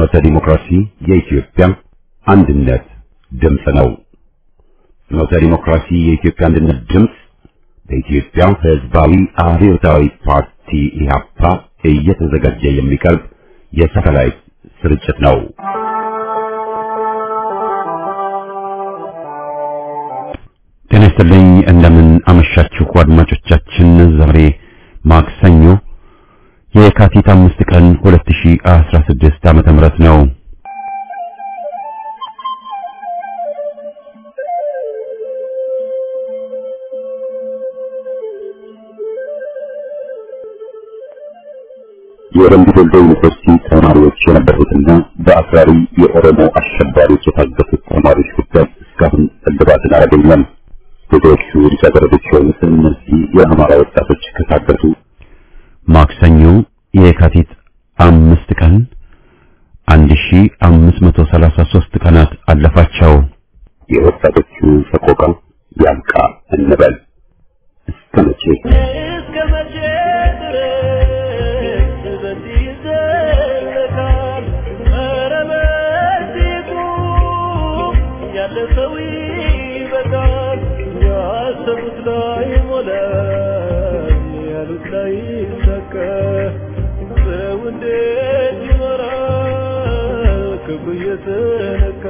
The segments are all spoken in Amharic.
ፍኖተ ዲሞክራሲ የኢትዮጵያ አንድነት ድምፅ ነው። ፍኖተ ዲሞክራሲ የኢትዮጵያ አንድነት ድምፅ በኢትዮጵያ ሕዝባዊ አብዮታዊ ፓርቲ ኢህአፓ እየተዘጋጀ የሚቀርብ የሳተላይት ስርጭት ነው። ጤና ይስጥልኝ። እንደምን አመሻችሁ አድማጮቻችን። ዛሬ ማክሰኞ የካቲት አምስት ቀን 2016 ዓመተ ምህረት ነው። የወረንዱ ዶልዶ ዩኒቨርሲቲ ተማሪዎች የነበሩትና በአክራሪ የኦሮሞ አሸባሪዎች የታገቱት ተማሪዎች ጉዳይ እስካሁን እልባትን አላገኘም። ብዙዎቹ ልጃገረዶች የሆኑት እነዚህ የአማራ ወጣቶች ከታገቱ ማክሰኞ የካቲት አምስት ቀን 1533 ቀናት አለፋቸው። የወጣቶቹ ሰቆቃ ያልቃ እንበል እስከ መቼ እስከ መቼ ድረስ በዚህ ይዘለቃል? ኧረ በዚህ ቁም፣ ያለ ሰው ይበቃል። ያሰቡት ላይ ሞላ፣ ያሉት ላይ ይሳካ። ሰው እንዴት ይኖራል? ክብሩ እየተነካ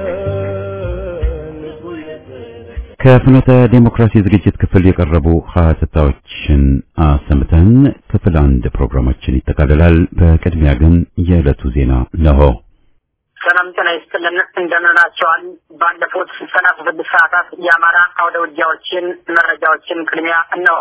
ልቡ እየተነካ ከፍኖተ ዴሞክራሲ ዝግጅት ክፍል የቀረቡ ሀተታዎችን አሰምተን ክፍል አንድ ፕሮግራማችን ይጠቃልላል። በቅድሚያ ግን የዕለቱ ዜና ነሆ። ሰላም ጤና ይስጥልን። እንደምንላቸዋል ባለፉት ሰላሳ ስድስት ሰዓታት የአማራ አውደ ውጊያዎችን መረጃዎችን ቅድሚያ እነሆ።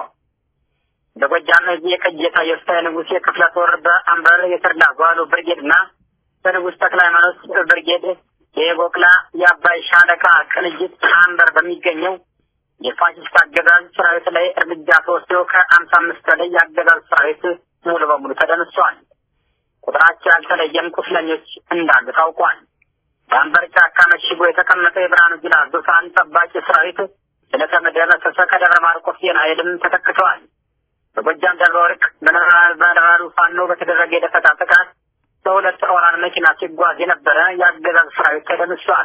በጎጃም እዚህ የቀጀታ የወስታ ንጉሴ ክፍለ ጦር በአምበር የተድላ ጓሉ ብርጌድ እና በንጉሥ ተክለ ሃይማኖት ብርጌድ የቦቅላ የአባይ ሻለቃ ቅንጅት አንበር በሚገኘው የፋሽስት አገዛዝ ሰራዊት ላይ እርምጃ ተወስዶ ከአምሳ አምስት በላይ የአገዛዝ ሰራዊት ሙሉ በሙሉ ተደምስሷል። ቁጥራቸው ያልተለየም ቁስለኞች እንዳሉ ታውቋል። በአንበር ጫካ መሽጎ የተቀመጠው የብርሃኑ ጁላ ዙፋን ጠባቂ ሰራዊት ስለተደመሰሰ ከደብረ ማርቆስ ዜና ኃይልም ተተክተዋል። በጎጃም ደብረ ወርቅ በነበራሉ ፋኖ በተደረገ የደፈጣ ጥቃት በሁለት ኦራል መኪና ሲጓዝ የነበረ የአገዛዝ ሰራዊት ተደምሷል።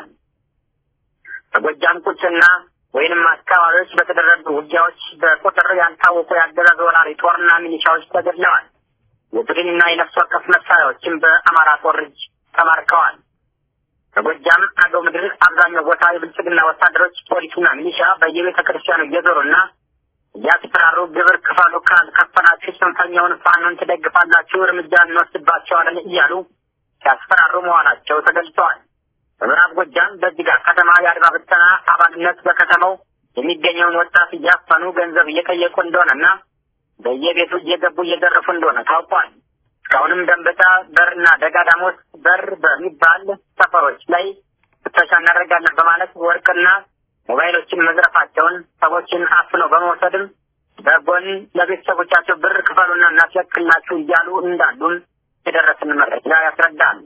በጎጃም ቁጭና ወይንም አካባቢዎች በተደረጉ ውጊያዎች በቁጥር ያልታወቁ የአገዛዝ ወራሪ ጦርና ሚሊሻዎች ተገድለዋል። የቡድንና የነፍስ ወከፍ መሳሪያዎችም በአማራ ጦር እጅ ተማርከዋል። በጎጃም አገው ምድር አብዛኛው ቦታ የብልጽግና ወታደሮች ፖሊስና ሚሊሻ በየቤተ ክርስቲያኑ እየዞሩና እያስፈራሩ ግብር ክፈሉ፣ ካልከፈላችሁ ጽንፈኛውን ፋኖን ትደግፋላችሁ፣ እርምጃ እንወስድባቸዋለን እያሉ ሲያስፈራሩ መሆናቸው ተገልጸዋል። በምዕራብ ጎጃም በጅጋ ከተማ የአድማ ብተና አባልነት በከተማው የሚገኘውን ወጣት እያፈኑ ገንዘብ እየጠየቁ እንደሆነና በየቤቱ እየገቡ እየዘረፉ እንደሆነ ታውቋል። እስካሁንም ደንበጫ በርና ደጋዳሞት በር በሚባል ሰፈሮች ላይ ፍተሻ እናደርጋለን በማለት ወርቅና ሞባይሎችን መዝረፋቸውን ሰዎችን አፍነው በመውሰድም በጎን ለቤተሰቦቻቸው ብር ክፈሉና እናስለቅላችሁ እያሉ እንዳሉም የደረስን መረጃ ያስረዳል።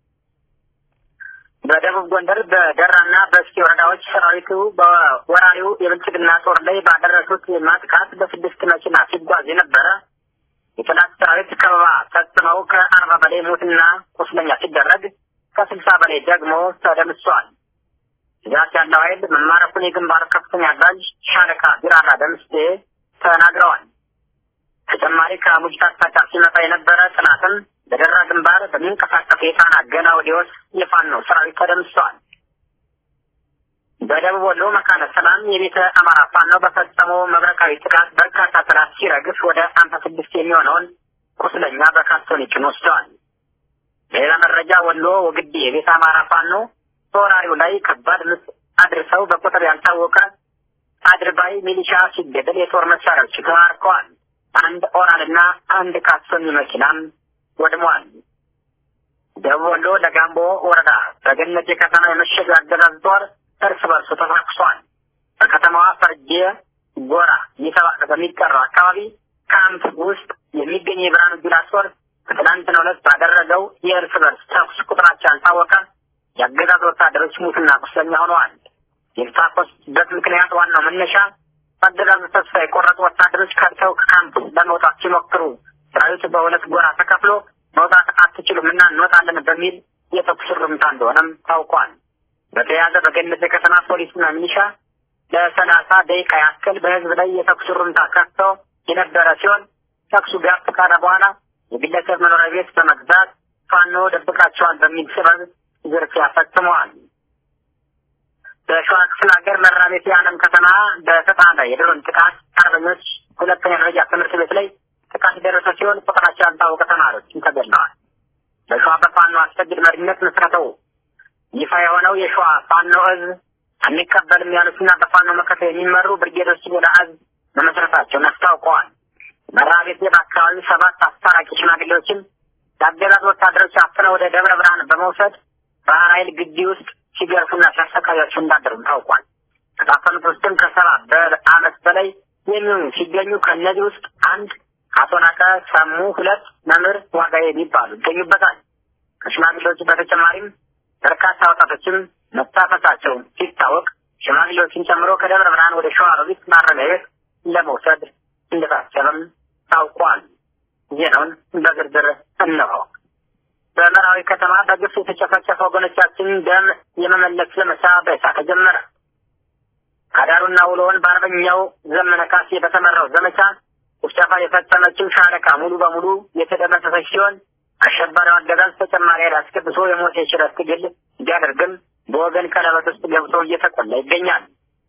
በደቡብ ጎንደር በደራና በእስኪ ወረዳዎች ሰራዊቱ በወራሪው የብልጽግና ጦር ላይ ባደረሱት ማጥቃት በስድስት መኪና ሲጓዝ የነበረ የጠላት ሰራዊት ከበባ ፈጽመው ከአርባ በላይ ሞትና ቁስለኛ ሲደረግ ከስልሳ በላይ ደግሞ ተደምሷል። ብዛት ያለው ኃይል መማረኩን የግንባር ከፍተኛ አዛዥ ሻለቃ ቢራራ ደምስቴ ተናግረዋል። ተጨማሪ ከሙጅ አቅጣጫ ሲመጣ የነበረ ጥናትም በደራ ግንባር በሚንቀሳቀስ የጣና ገና ወዲወስ የፋኖ ሰራዊት ተደምሷል። በደቡብ ወሎ መካነ ሰላም የቤተ አማራ ፋኖ በፈጸመው መብረቃዊ ጥቃት በርካታ ጠላት ሲረግፍ ወደ አምሳ ስድስት የሚሆነውን ቁስለኛ በካርቶን ጭኖ ወስደዋል። በሌላ መረጃ ወሎ ወግዲ የቤተ አማራ ፋኖ በወራሪው ላይ ከባድ ምት አድርሰው በቁጥር ያልታወቀ አድርባይ ሚሊሻ ሲገደል የጦር መሳሪያዎች ተማርከዋል። አንድ ኦራልና አንድ ካሶኒ መኪናም ወድመዋል። ደቡብ ወሎ ለጋምቦ ወረዳ በገነት የከተማ የመሸገ አገዛዝ ጦር እርስ በርሱ ተፋክሷል። በከተማዋ ፈርጄ ጎራ እየተባለ በሚጠራው አካባቢ ካምፕ ውስጥ የሚገኝ የብርሃኑ ጁላ ጦር በትናንትናው ዕለት ባደረገው የእርስ በርስ ተኩስ ቁጥራቸው ያልታወቀ የአገዛዝ ወታደሮች ሙትና ቁስለኛ ሆነዋል። የተታኮሱበት ምክንያት ዋናው መነሻ በአገዛዙ ተስፋ የቆረጡ ወታደሮች ከርተው ከካምፕ ለመውጣት ሲሞክሩ ሰራዊቱ በሁለት ጎራ ተከፍሎ መውጣት አትችሉም እና እንወጣለን በሚል የተኩስ እንደሆነም ታውቋል። በተያያዘ በገነት የከተማ ፖሊስና ሚሊሻ ለሰላሳ ደቂቃ ያክል በህዝብ ላይ የተኩስ ሩምታ ከፍቶ የነበረ ሲሆን ተኩሱ ጋብ ካለ በኋላ የግለሰብ መኖሪያ ቤት በመግዛት ፋኖ ደብቃቸዋል በሚል ሰበብ ዝርፊያ ፈጽመዋል። በሸዋ ክፍለ ሀገር መራቤት የዓለም ከተማ በተጣለ የድሮን ጥቃት አርበኞች ሁለተኛ ደረጃ ትምህርት ቤት ላይ ጥቃት የደረሰ ሲሆን ቁጥራቸው ያልታወቀ ተማሪዎችም ተገድለዋል። በሸዋ በፋኖ አስፈግድ መሪነት መስረተው ይፋ የሆነው የሸዋ ፋኖ እዝ አንቀበልም ያሉትና በፋኖ መከተ የሚመሩ ብርጌዶች ወደ እዝ መመስረታቸውን አስታውቀዋል። መራቤቴ በአካባቢው ሰባት አስታራቂ ሽማግሌዎችን የአገዛዝ ወታደሮች አፍነው ወደ ደብረ ብርሃን በመውሰድ ባህር ኃይል ግቢ ውስጥ ሲገርፉና ሲያሰቃያቸው እንዳደሩ ታውቋል። ከታፈኑት ውስጥም ከሰባ በአመት በላይ የሚሆኑ ሲገኙ ከእነዚህ ውስጥ አንድ አቶ ናቀ ሰሙ፣ ሁለት መምህር ዋጋ የሚባሉ ይገኙበታል። ከሽማግሌዎቹ በተጨማሪም በርካታ ወጣቶችም መታፈሳቸው ሲታወቅ ሽማግሌዎችን ጨምሮ ከደብረ ብርሃን ወደ ሸዋሮቢት ማረሚያ ቤት ለመውሰድ እንደታሰበም ታውቋል። ዜናውን በዝርዝር እነሆ። በመራዊ ከተማ በግፍ የተጨፈጨፈ ወገኖቻችን ደም የመመለስ ዘመቻ በይፋ ተጀመረ። አዳሩና ውሎውን በአርበኛው ዘመነ ካሴ በተመራው ዘመቻ ጭፍጨፋ የፈጸመችው ሻለቃ ሙሉ በሙሉ የተደመሰሰች ሲሆን አሸባሪው አገዛዝ ተጨማሪ ኃይል አስገብቶ የሞት የሽረት ትግል ቢያደርግም በወገን ቀለበት ውስጥ ገብቶ እየተቆላ ይገኛል።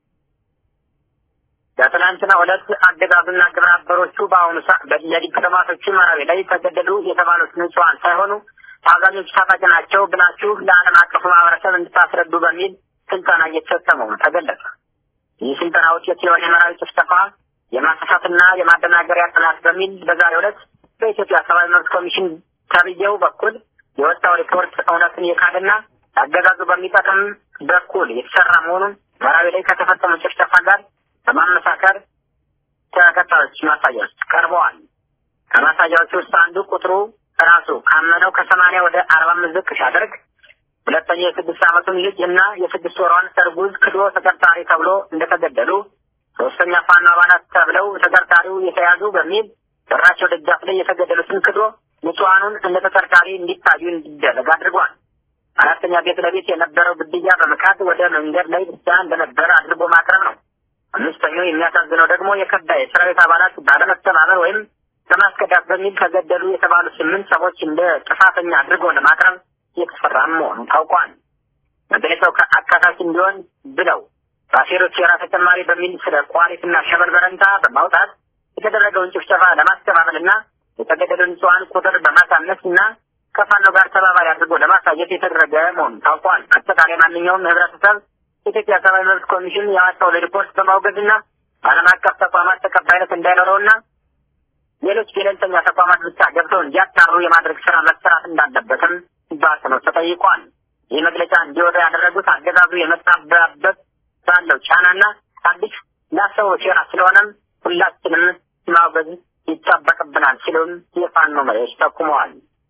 በትናንትና ዕለት አገዛዙና ግብረ አበሮቹ በአሁኑ ሰዓት የዲፕሎማቶቹ መራዊ ላይ ተገደሉ የተባሉት ንጹሐን ሳይሆኑ አብዛኞቹ ታጣቂ ናቸው ብላችሁ ለዓለም አቀፉ ማህበረሰብ እንድታስረዱ በሚል ስልጠና እየተሰጠ መሆኑ ተገለጸ። ይህ ስልጠና ውጤት የሆነ የመራዊ ጭፍጨፋ የማሳሳትና የማደናገሪያ ጥናት በሚል በዛሬው ዕለት በኢትዮጵያ ሰብአዊ መብት ኮሚሽን ተብዬው በኩል የወጣው ሪፖርት እውነትን የካደና አገዛዙ በሚጠቅም በኩል የተሰራ መሆኑን መራዊ ላይ ከተፈጸሙ ጭፍጨፋ ጋር በማመሳከር ተከታዮች ማሳያዎች ቀርበዋል። ከማሳያዎቹ ውስጥ አንዱ ቁጥሩ ራሱ ካመነው ከሰማንያ ወደ አርባ አምስት ዝቅ ሲያደርግ፣ ሁለተኛ የስድስት ዓመቱን ልጅ እና የስድስት ወሯን እርጉዝ ክዶ ተጠርጣሪ ተብሎ እንደተገደሉ፣ ሶስተኛ ፋኖ አባላት ተብለው ተጠርጣሪው የተያዙ በሚል በራቸው ደጃፍ ላይ የተገደሉትን ክዶ ንጹሐኑን እንደ ተጠርጣሪ እንዲታዩ እንዲደረግ አድርጓል። አራተኛ ቤት ለቤት የነበረው ግድያ በመካድ ወደ መንገድ ላይ ብቻ እንደነበረ አድርጎ ማቅረብ ነው። አምስተኛው የሚያሳዝነው ደግሞ የከዳ የሰራዊት አባላት ባለመተባበር ወይም በማስከዳት በሚል ተገደሉ የተባሉ ስምንት ሰዎች እንደ ጥፋተኛ አድርጎ ለማቅረብ የተሰራ መሆኑ ታውቋል። መግለጫው አካታች እንዲሆን ብለው በአሴሮች ሴራ ተጨማሪ በሚል ስለ ቋሪትና ሸበል በረንታ በማውጣት የተደረገውን ጭፍጨፋ ለማስተባበልና የተገደሉ ንጹሐን ቁጥር በማሳነስ እና ከፋኖ ጋር ተባባሪ አድርጎ ለማሳየት የተደረገ መሆኑ ታውቋል። አጠቃላይ ማንኛውም ህብረተሰብ የኢትዮጵያ ሰብአዊ መብት ኮሚሽን ያወጣውን ሪፖርት በማውገዝና ዓለም አቀፍ ተቋማት ተቀባይነት እንዳይኖረውና ሌሎች ገለልተኛ ተቋማት ብቻ ገብተው እንዲያጣሩ የማድረግ ስራ መሰራት እንዳለበትም በአጽንኦት ተጠይቋል። ይህ መግለጫ እንዲወጣ ያደረጉት አገዛዙ የመጣበት ባለው ጫናና አዲስ ላሰው ሴራ ስለሆነም ሁላችንም ማውገዝ ይጠበቅብናል ሲሉም የፋኖ መሪዎች ጠቁመዋል።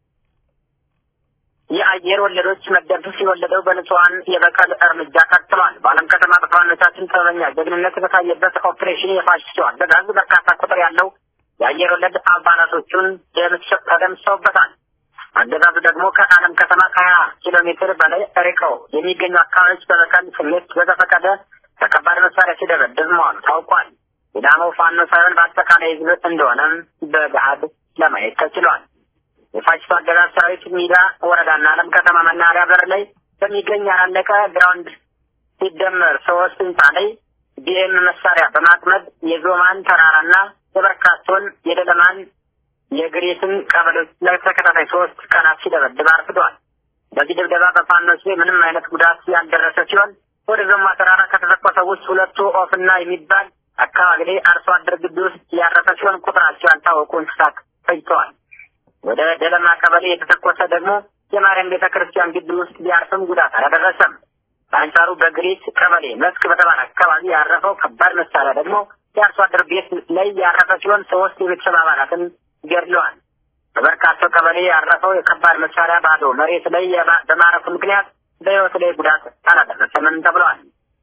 የአየር ወለዶች መደምሰስ የወለደው በንጹሐን የበቀል እርምጃ ቀጥሏል። በዓለም ከተማ በፋኖቻችን ጥበበኛ ጀግንነት በታየበት ኦፕሬሽን የፋሽስቱ አገዛዝ በርካታ ቁጥር ያለው የአየር ወለድ አባላቶቹን ተደምሰውበታል። አገዛዙ ደግሞ ከዓለም ከተማ ከሀያ ኪሎ ሜትር በላይ ርቀው የሚገኙ አካባቢዎች በበቀል ስሜት በተፈቀደ በከባድ መሳሪያ ሲደበድብ መዋሉ ታውቋል። የዳመው ፋኖ ሳይሆን በአጠቃላይ ህዝብ እንደሆነም በገሃድ ለማየት ተችሏል። የፋሽስቱ አገዛዝ ሰራዊት ሚዳ ወረዳና ዓለም ከተማ መናኸሪያ በር ላይ በሚገኝ ያላለቀ ግራውንድ ሲደመር ሶስት ህንፃ ላይ ቢኤም መሳሪያ በማጥመድ የዞማን ተራራና የበርካቶን የደለማን የግሬትን ቀበሌዎች ለተከታታይ ሶስት ቀናት ሲደበድብ አርፍዷል። በዚህ ድብደባ በፋኖች ላይ ምንም አይነት ጉዳት ያልደረሰ ሲሆን ወደ ዞማ ተራራ ከተተኮሰው ውስጥ ሁለቱ ኦፍና የሚባል አካባቢ ላይ አርሶ አደር ግቢ ውስጥ ያረፈ ሲሆን ቁጥራቸው ያልታወቁ እንስሳት ፈጅተዋል። ወደ ደለማ ቀበሌ የተተኮሰ ደግሞ የማርያም ቤተ ክርስቲያን ግቢ ውስጥ ቢያርፍም ጉዳት አላደረሰም። በአንጻሩ በግሪት ቀበሌ መስክ በተባለ አካባቢ ያረፈው ከባድ መሳሪያ ደግሞ የአርሶ አደር ቤት ላይ ያረፈ ሲሆን ሶስት የቤተሰብ አባላትን ገድለዋል። በበርካታው ቀበሌ ያረፈው የከባድ መሳሪያ ባዶ መሬት ላይ በማረፉ ምክንያት በሕይወት ላይ ጉዳት አላደረሰምም ተብለዋል።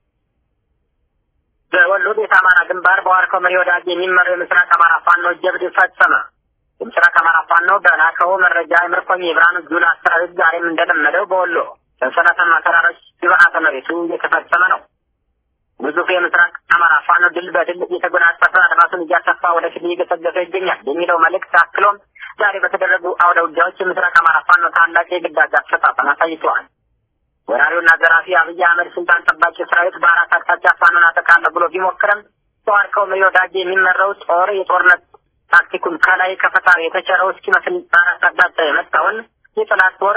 በወሎ ቤት አማራ ግንባር በዋርካው መሪ ወዳጅ የሚመራው የምስራቅ አማራ ፋኖ ጀብድ ፈጸመ። የምስራቅ አማራ ፋኖ በላከው መረጃ የምርኮኝ የብርሃኑ ጁላ ሰራዊት ዛሬም እንደለመደው በወሎ በሰላታማ ተራሮች ግብዓተ መሬቱ እየተፈጸመ ነው። ግዙፍ የምስራቅ አማራ ፋኖ ድል በድል እየተጎናጸፈ አድማሱን እያሰፋ ወደፊት እየገሰገሰ ይገኛል የሚለው መልእክት አክሎም ዛሬ በተደረጉ አውደ ውጊያዎች የምስራቅ አማራ ፋኖ ታላቅ የግዳጅ አፈጻጸም አሳይተዋል። ወራሪውና ዘራፊ አብይ አህመድ ስልጣን ጠባቂ ሰራዊት በአራት አቅጣጫ ፋኖን አጠቃለሁ ብሎ ቢሞክርም ተዋርከው መሪ ወዳጅ የሚመራው ጦር የጦርነት ታክቲኩን ከላይ ከፈጣሪ የተቸረው እስኪመስል በአራት አቅጣጫ የመጣውን የጠላት ጦር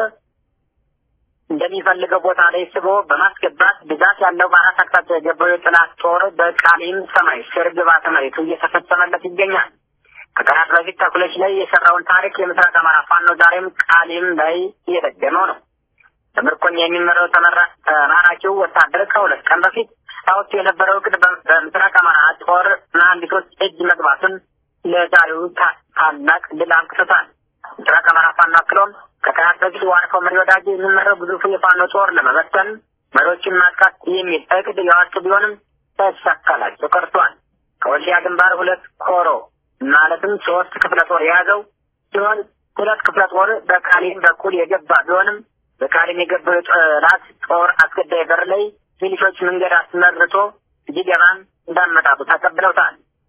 እንደሚፈልገው ቦታ ላይ ስቦ በማስገባት ብዛት ያለው በአራት አቅጣጫ የገባው የጠላት ጦር በቃሊም ሰማይ ስር ግብዓተ መሬቱ እየተፈጸመለት ይገኛል። ከቀናት በፊት ተኩለች ላይ የሰራውን ታሪክ የምስራቅ አማራ ፋኖ ዛሬም ቃሊም ላይ እየደገመው ነው። በምርኮኛ የሚመራው ተማራኪው ወታደር ከሁለት ቀን በፊት አወጡ የነበረው እቅድ በምስራቅ አማራ ጦር መሀንዲሶች እጅ መግባቱን ለዛሬው ታላቅ ድል አብቅቶታል። ምስራቅ አማራ ፋኖ አክሎም ከቀናት በፊት ዋርካው መሪ ወዳጅ የሚመራው ግዙፉ የፋኖ ጦር ለመበተን መሪዎችን ማጥቃት የሚል እቅድ ያወጡ ቢሆንም ሳይሳካላቸው ቀርቷል። ከወልዲያ ግንባር ሁለት ኮሮ ማለትም ሶስት ክፍለ ጦር የያዘው ሲሆን ሁለት ክፍለ ጦር በቃሊም በኩል የገባ ቢሆንም በቃሊም የገባው የጠላት ጦር አስገዳይ በር ላይ ሚሊሾች መንገድ አስመርቶ ሊገባን እንዳመጣጡ ተቀብለውታል።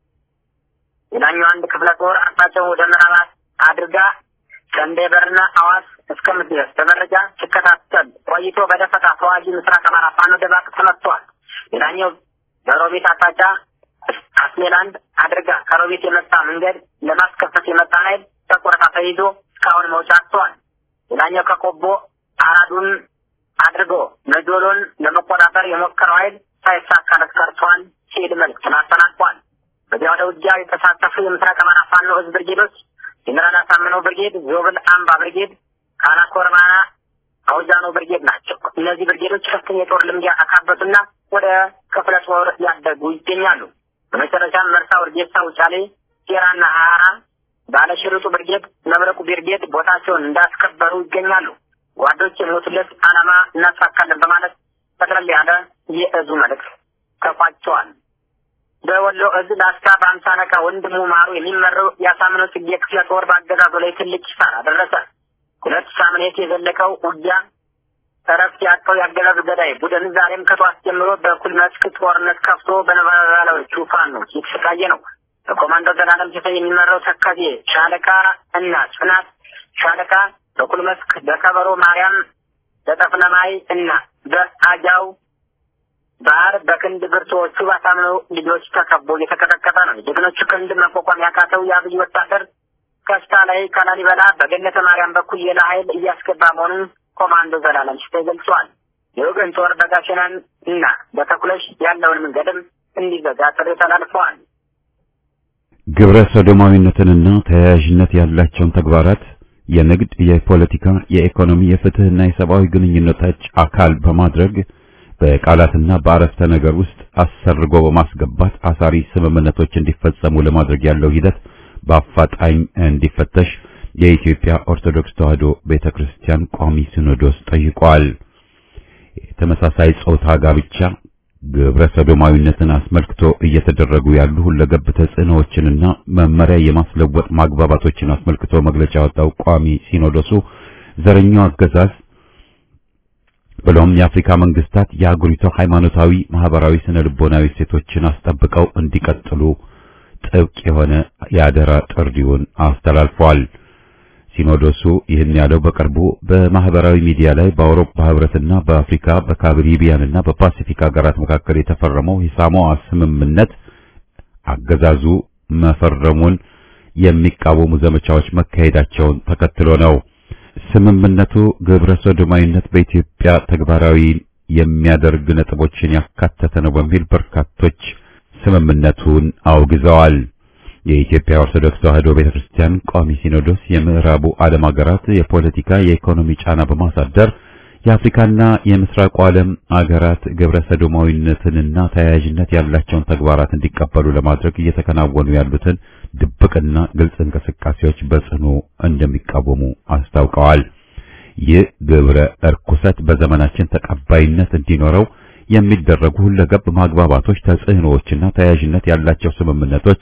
ሌላኛው አንድ ክፍለ ጦር አቅጣጫውን ወደ ምዕራብ አድርጋ ቀንዴ በርና አዋስ እስከምትደርስ በመረጃ ሲከታተል ቆይቶ በደፈጣ ተዋጊ ምስራቅ አማራ ፋኖ ደባቅ ተመቷል። ሌላኛው በሮቤት አቅጣጫ አስሜላንድ አድርጋ ከሮቤት የመጣ መንገድ ለማስከፈት የመጣ ኃይል በቆረጣ ተይዞ እስካሁን መውጫ አጥተዋል። ሌላኛው ከቆቦ አራዱን አድርጎ ነጆሎን ለመቆጣጠር የሞከረው ኃይል ሳይሳካለት ቀርቷል ሲል መልዕክቱን አጠናቋል። በዚያ ወደ ውጊያ የተሳተፉ የምስራቅ አማራ ፋኖ ህዝብ ብርጌዶች ጀኔራል አሳምነው ብርጌድ፣ ዞብል አምባ ብርጌድ፣ ካናኮርማና አውጃኖ ብርጌድ ናቸው። እነዚህ ብርጌዶች ከፍተኛ የጦር ልምድ ያካበቱና ወደ ክፍለ ጦር ያደጉ ይገኛሉ። በመጨረሻም መርሳ፣ ውርጌሳ፣ ውጫሌ፣ ሴራና ሀራ ባለሽርጡ ብርጌድ፣ መብረቁ ብርጌድ ቦታቸውን እንዳስከበሩ ይገኛሉ። ጓዶች የሞቱለት ዓላማ እናሳካለን በማለት ጠቅለል ያለ የእዙ መልእክት ተቋጭተዋል። በወሎ እዝ ላስታ በአምሳ አለቃ ወንድሙ ማሩ የሚመራው የአሳምነው ጽጌ ክፍለ ጦር በአገዛዙ ላይ ትልቅ ኪሳራ ደረሰ። ሁለት ሳምንት የዘለቀው ውጊያ እረፍት ያጣው የአገዛዙ ገዳይ ቡድን ዛሬም ከጠዋት ጀምሮ በኩል መስክ ጦርነት ከፍቶ በነበላሎቹ ፋኖች እየተሰቃየ ነው። በኮማንዶ ዘላለም ሲሳይ የሚመራው ተከዜ ሻለቃ እና ጽናት ሻለቃ በኩል መስክ በከበሮ ማርያም በጠፍነማይ እና በአጃው ባህር በክንድ ብርቱዎቹ ባሳምነው ልጆች ተከቦ እየተቀጠቀጠ ነው። የጀግኖቹ ክንድ መቋቋም ያቃተው የአብይ ወታደር ከስታ ላይ ከላሊበላ በገነተ ማርያም በኩል ሌላ ኃይል እያስገባ መሆኑን ኮማንዶ ዘላለም ሲሳይ ገልጿል። የወገን ጦር በጋሸናን እና በተኩለሽ ያለውን መንገድም እንዲዘጋ ጥሪ ተላልፈዋል። ግብረ ሰዶማዊነትንና ተያያዥነት ያላቸውን ተግባራት የንግድ፣ የፖለቲካ፣ የኢኮኖሚ፣ የፍትህና የሰብአዊ ግንኙነቶች አካል በማድረግ በቃላትና በአረፍተ ነገር ውስጥ አሰርጎ በማስገባት አሳሪ ስምምነቶች እንዲፈጸሙ ለማድረግ ያለው ሂደት በአፋጣኝ እንዲፈተሽ የኢትዮጵያ ኦርቶዶክስ ተዋሕዶ ቤተክርስቲያን ቋሚ ሲኖዶስ ጠይቋል። የተመሳሳይ ጾታ ጋብቻ ግብረ ሰዶማዊነትን አስመልክቶ እየተደረጉ ያሉ ሁለገብ ተጽዕኖዎችንና መመሪያ የማስለወጥ ማግባባቶችን አስመልክቶ መግለጫ ያወጣው ቋሚ ሲኖዶሱ ዘረኛው አገዛዝ ብሎም የአፍሪካ መንግስታት የአገሪቱ ሃይማኖታዊ፣ ማህበራዊ፣ ስነ ልቦናዊ እሴቶችን አስጠብቀው እንዲቀጥሉ ጥብቅ የሆነ የአደራ ጥሪውን አስተላልፏል። ሲኖዶሱ ይህን ያለው በቅርቡ በማህበራዊ ሚዲያ ላይ በአውሮፓ ህብረትና በአፍሪካ በካሪቢያንና በፓሲፊክ ሀገራት መካከል የተፈረመው የሳሞአ ስምምነት አገዛዙ መፈረሙን የሚቃወሙ ዘመቻዎች መካሄዳቸውን ተከትሎ ነው። ስምምነቱ ግብረ ሰዶማዊነት በኢትዮጵያ ተግባራዊ የሚያደርግ ነጥቦችን ያካተተ ነው በሚል በርካቶች ስምምነቱን አውግዘዋል። የኢትዮጵያ ኦርቶዶክስ ተዋሕዶ ቤተክርስቲያን ቋሚ ሲኖዶስ የምዕራቡ ዓለም ሀገራት የፖለቲካ የኢኮኖሚ ጫና በማሳደር የአፍሪካና የምስራቁ ዓለም ሀገራት ግብረ ሰዶማዊነትንና ተያያዥነት ያላቸውን ተግባራት እንዲቀበሉ ለማድረግ እየተከናወኑ ያሉትን ድብቅና ግልጽ እንቅስቃሴዎች በጽኑ እንደሚቃወሙ አስታውቀዋል። ይህ ግብረ እርኩሰት በዘመናችን ተቀባይነት እንዲኖረው የሚደረጉ ሁለገብ ማግባባቶች፣ ተጽዕኖዎችና ተያያዥነት ያላቸው ስምምነቶች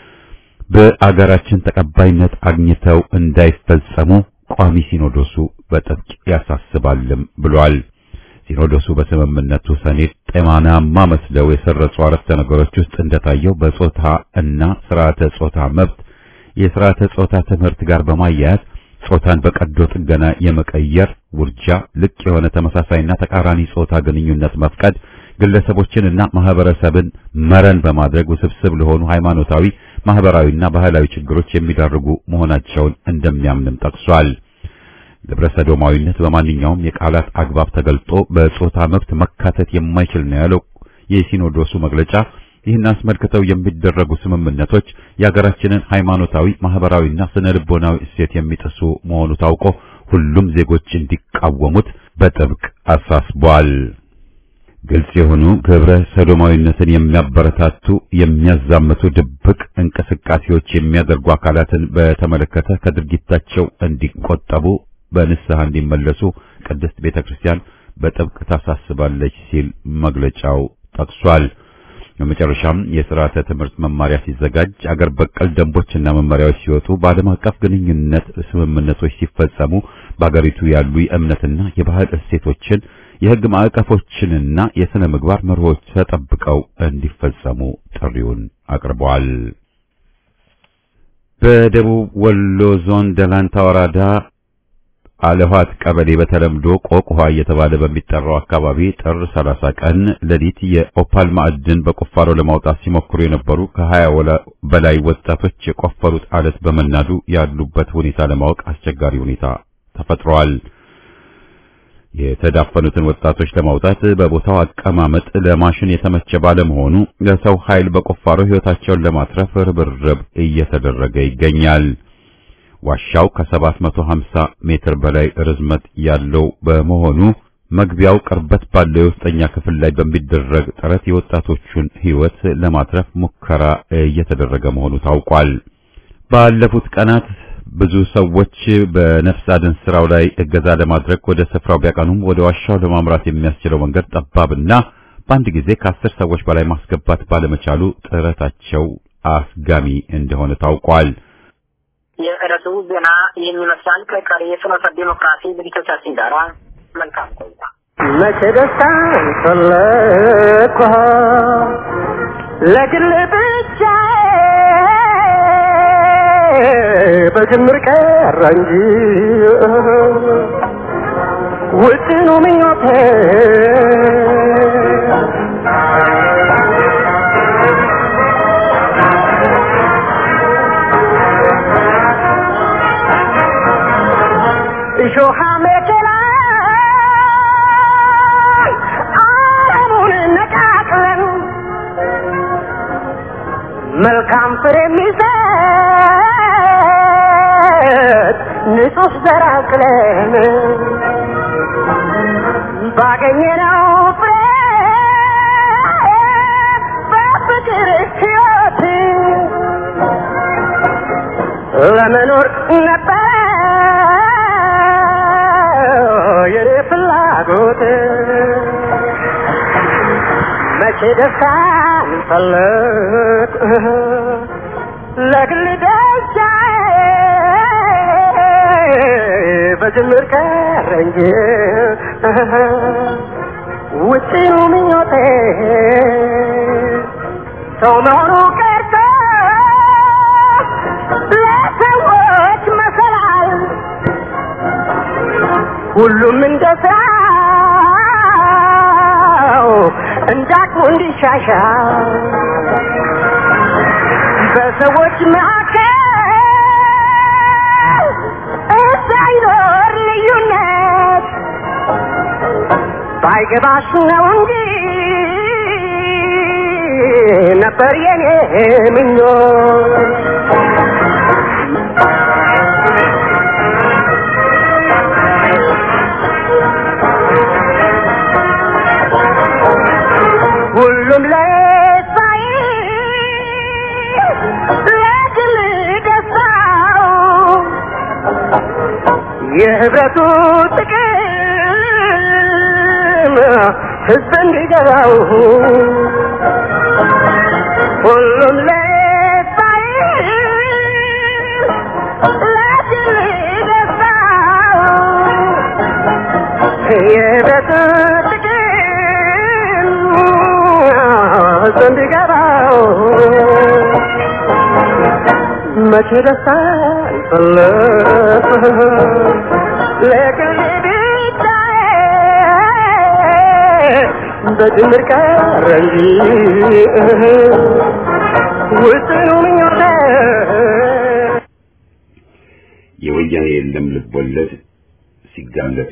በአገራችን ተቀባይነት አግኝተው እንዳይፈጸሙ ቋሚ ሲኖዶሱ በጥብቅ ያሳስባልም ብሏል። ሲኖዶሱ በስምምነቱ ሰኔድ ጤናማ መስለው የሰረጹ አረፍተ ነገሮች ውስጥ እንደታየው በጾታ እና ስርዓተ ጾታ መብት የስርዓተ ጾታ ትምህርት ጋር በማያያዝ ጾታን በቀዶ ጥገና የመቀየር ውርጃ፣ ልቅ የሆነ ተመሳሳይና ተቃራኒ ጾታ ግንኙነት መፍቀድ ግለሰቦችንና ማህበረሰብን መረን በማድረግ ውስብስብ ለሆኑ ሃይማኖታዊ፣ ማህበራዊና ባህላዊ ችግሮች የሚዳርጉ መሆናቸውን እንደሚያምንም ጠቅሷል። ግብረ ሰዶማዊነት በማንኛውም የቃላት አግባብ ተገልጦ በጾታ መብት መካተት የማይችል ነው ያለው የሲኖዶሱ መግለጫ ይህን አስመልክተው የሚደረጉ ስምምነቶች የሀገራችንን ሃይማኖታዊ፣ ማህበራዊና ስነ ልቦናዊ እሴት የሚጥሱ መሆኑ ታውቆ ሁሉም ዜጎች እንዲቃወሙት በጥብቅ አሳስቧል። ግልጽ የሆኑ ግብረ ሰዶማዊነትን የሚያበረታቱ የሚያዛምቱ ድብቅ እንቅስቃሴዎች የሚያደርጉ አካላትን በተመለከተ ከድርጊታቸው እንዲቆጠቡ በንስሐ እንዲመለሱ ቅድስት ቤተክርስቲያን በጥብቅ ታሳስባለች ሲል መግለጫው ጠቅሷል። በመጨረሻም የሥርዓተ ትምህርት መማሪያ ሲዘጋጅ አገር በቀል ደንቦችና መመሪያዎች ሲወጡ በዓለም አቀፍ ግንኙነት ስምምነቶች ሲፈጸሙ በአገሪቱ ያሉ የእምነትና የባህል እሴቶችን የሕግ ማዕቀፎችንና የሥነ ምግባር መርሆች ተጠብቀው እንዲፈጸሙ ጥሪውን አቅርበዋል። በደቡብ ወሎ ዞን ደላንታ ወረዳ አለኋት ቀበሌ በተለምዶ ቆቅ ውሃ እየተባለ በሚጠራው አካባቢ ጥር 30 ቀን ሌሊት የኦፓል ማዕድን በቁፋሮ ለማውጣት ሲሞክሩ የነበሩ ከ20 በላይ ወጣቶች የቆፈሩት አለት በመናዱ ያሉበት ሁኔታ ለማወቅ አስቸጋሪ ሁኔታ ተፈጥሯል። የተዳፈኑትን ወጣቶች ለማውጣት በቦታው አቀማመጥ ለማሽን የተመቸ ባለመሆኑ ለሰው ኃይል በቁፋሮ ሕይወታቸውን ለማትረፍ ርብርብ እየተደረገ ይገኛል። ዋሻው ከ750 ሜትር በላይ ርዝመት ያለው በመሆኑ መግቢያው ቅርበት ባለው የውስጠኛ ክፍል ላይ በሚደረግ ጥረት የወጣቶቹን ሕይወት ለማትረፍ ሙከራ እየተደረገ መሆኑ ታውቋል። ባለፉት ቀናት ብዙ ሰዎች በነፍስ አድን ስራው ላይ እገዛ ለማድረግ ወደ ስፍራው ቢያቀኑም ወደ ዋሻው ለማምራት የሚያስችለው መንገድ ጠባብና በአንድ ጊዜ ከአስር ሰዎች በላይ ማስገባት ባለመቻሉ ጥረታቸው አስጋሚ እንደሆነ ታውቋል። የዕለቱ ዜና ይህን ይመስላል። ከቀሪ የፍኖተ ዲሞክራሲ ዝግጅቶቻችን ጋር መልካም ቆይታ። መቼ ደስታን ፈለግኩ ለግል ብቻ በጅምር ቀረ እንጂ ውጥኑ ምኞቴ እሾሃ መከላ አለሙን ነቃቅለን መልካም ፍሬ የሚሰጥ ንጹህ ዘር አቅለን ባገኘነው ፍሬ በፍቅር ሕይወት ለመኖር ነበር የኔ ፍላጎት መቼ ደስታን ፈለግ ለግል ደስታ በጅምር ቀረ እንጂ ውጭኑ ምኞቴ ሰው መሆኑ ቀርቶ ለሰዎች መሰላል ሁሉም እንደ ሰው እንዳቅሙ እንዲሻሻል በሰዎች መካከል እንዳይኖር ልዩነት ባይገባሽ ነው እንጂ ነበር የኔ ምኞት ሁሉም ለሳይ ለግል ደስታው የህብረቱ ጥቅም ህዝብ እንዲገባው ሁሉም ለሳይ ለግል ደስታው የህብረቱ ጥቅም ህዝብ እንዲገባው መቼ ደስታን ፈለግ ለቅኔ ብቻዬ በድምር ቀረ እንጂ ውስኑ ምኞቴ የወያኔ የለም ልቦለድ ሲጋለጥ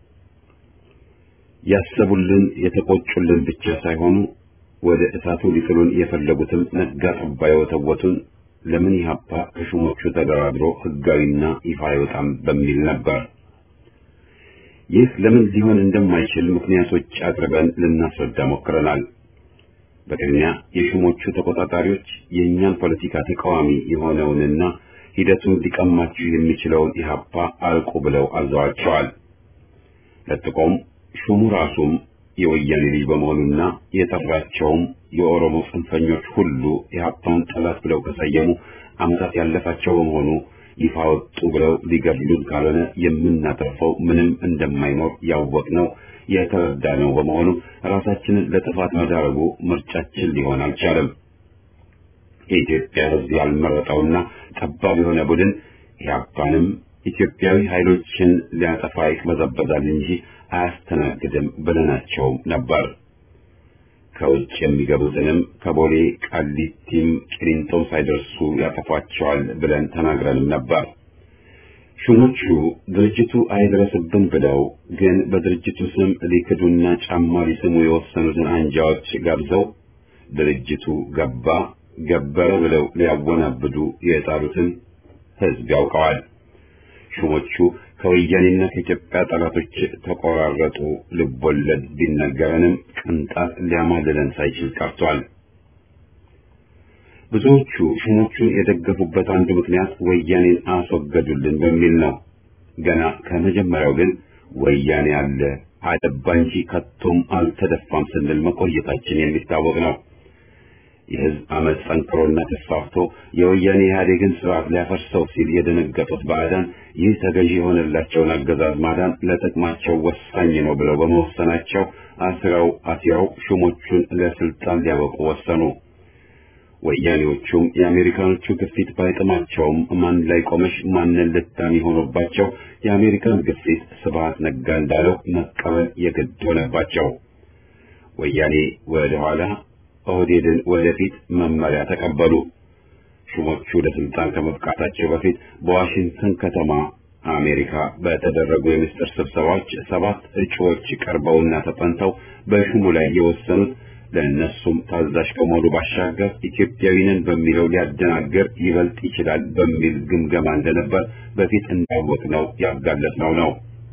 ያሰቡልን የተቆጩልን ብቻ ሳይሆኑ ወደ እሳቱ ሊጥሉን የፈለጉትም ነጋ ጠባ የወተወቱን ለምን ኢህአፓ ከሹሞቹ ተደራድሮ ህጋዊና ይፋ አይወጣም በሚል ነበር። ይህ ለምን ሊሆን እንደማይችል ምክንያቶች አቅርበን ልናስረዳ ሞክረናል። በቅድሚያ የሹሞቹ ተቆጣጣሪዎች የእኛን ፖለቲካ ተቃዋሚ የሆነውንና ሂደቱን ሊቀማችሁ የሚችለውን ኢህአፓ አልቁ ብለው አዘዋቸዋል። ለጥቆም ሹሙ ራሱም የወያኔ ልጅ በመሆኑና የጠራቸውም የኦሮሞ ጽንፈኞች ሁሉ ኢህአፓን ጠላት ብለው ከሰየሙ ዓመታት ያለፋቸው በመሆኑ ይፋ ወጡ ብለው ሊገድሉን ካልሆነ የምናተርፈው ምንም እንደማይኖር ያወቅነው የተረዳነው በመሆኑ ራሳችንን ለጥፋት መዳረጉ ምርጫችን ሊሆን አልቻለም። የኢትዮጵያ ሕዝብ ያልመረጠውና ጠባብ የሆነ ቡድን ኢህአፓንም ኢትዮጵያዊ ኃይሎችን ሊያጠፋ ይቅበዘበዛል እንጂ አያስተናግድም ብለናቸውም ነበር። ከውጭ የሚገቡትንም ከቦሌ ቃሊቲም ቂሊንጦም ሳይደርሱ ያጠፏቸዋል ብለን ተናግረንም ነበር። ሹሞቹ ድርጅቱ አይድረስብን ብለው ግን በድርጅቱ ስም ሊክዱና ጫማ ሊስሙ የወሰኑትን አንጃዎች ጋብዘው ድርጅቱ ገባ ገበረ ብለው ሊያወናብዱ የጣሩትን ህዝብ ያውቀዋል። ሹሞቹ ከወያኔና ከኢትዮጵያ ጠላቶች ተቆራረጡ ልቦለድ ቢነገረንም ቅንጣት ሊያማልለን ሳይችል ቀርቷል። ብዙዎቹ ሹሞቹን የደገፉበት አንዱ ምክንያት ወያኔን አስወገዱልን በሚል ነው። ገና ከመጀመሪያው ግን ወያኔ አለ አደባ እንጂ ከቶም አልተደፋም ስንል መቆየታችን የሚታወቅ ነው። የህዝብ አመፅ ጠንክሮና ተስፋፍቶ የወያኔ ኢህአዴግን ስርዓት ሊያፈርሰው ሲል የደነገጡት ባዕዳን ይህ ተገዢ የሆነላቸውን አገዛዝ ማዳን ለጥቅማቸው ወሳኝ ነው ብለው በመወሰናቸው አስረው አሲረው ሹሞቹን ለስልጣን ሊያበቁ ወሰኑ። ወያኔዎቹም የአሜሪካኖቹ ግፊት ባይጥማቸውም ማን ላይ ቆመሽ ማንን ልታሚ ሆኖባቸው የአሜሪካን ግፊት ስብሐት ነጋ እንዳለው መቀበል የግድ ሆነባቸው። ወያኔ ወደ ኋላ ኦህዴድን ወደፊት መመሪያ ተቀበሉ። ሹሞቹ ለስልጣን ከመብቃታቸው በፊት በዋሽንግተን ከተማ አሜሪካ በተደረጉ የምስጢር ስብሰባዎች ሰባት እጩዎች ቀርበውና ተጠንተው በሹሙ ላይ የወሰኑት ለእነሱም ታዛዥ ከመሆኑ ባሻገር ኢትዮጵያዊ ነን በሚለው ሊያደናገር ይበልጥ ይችላል በሚል ግምገማ እንደነበር በፊት እንዳወቅነው ያጋለጥነው ነው።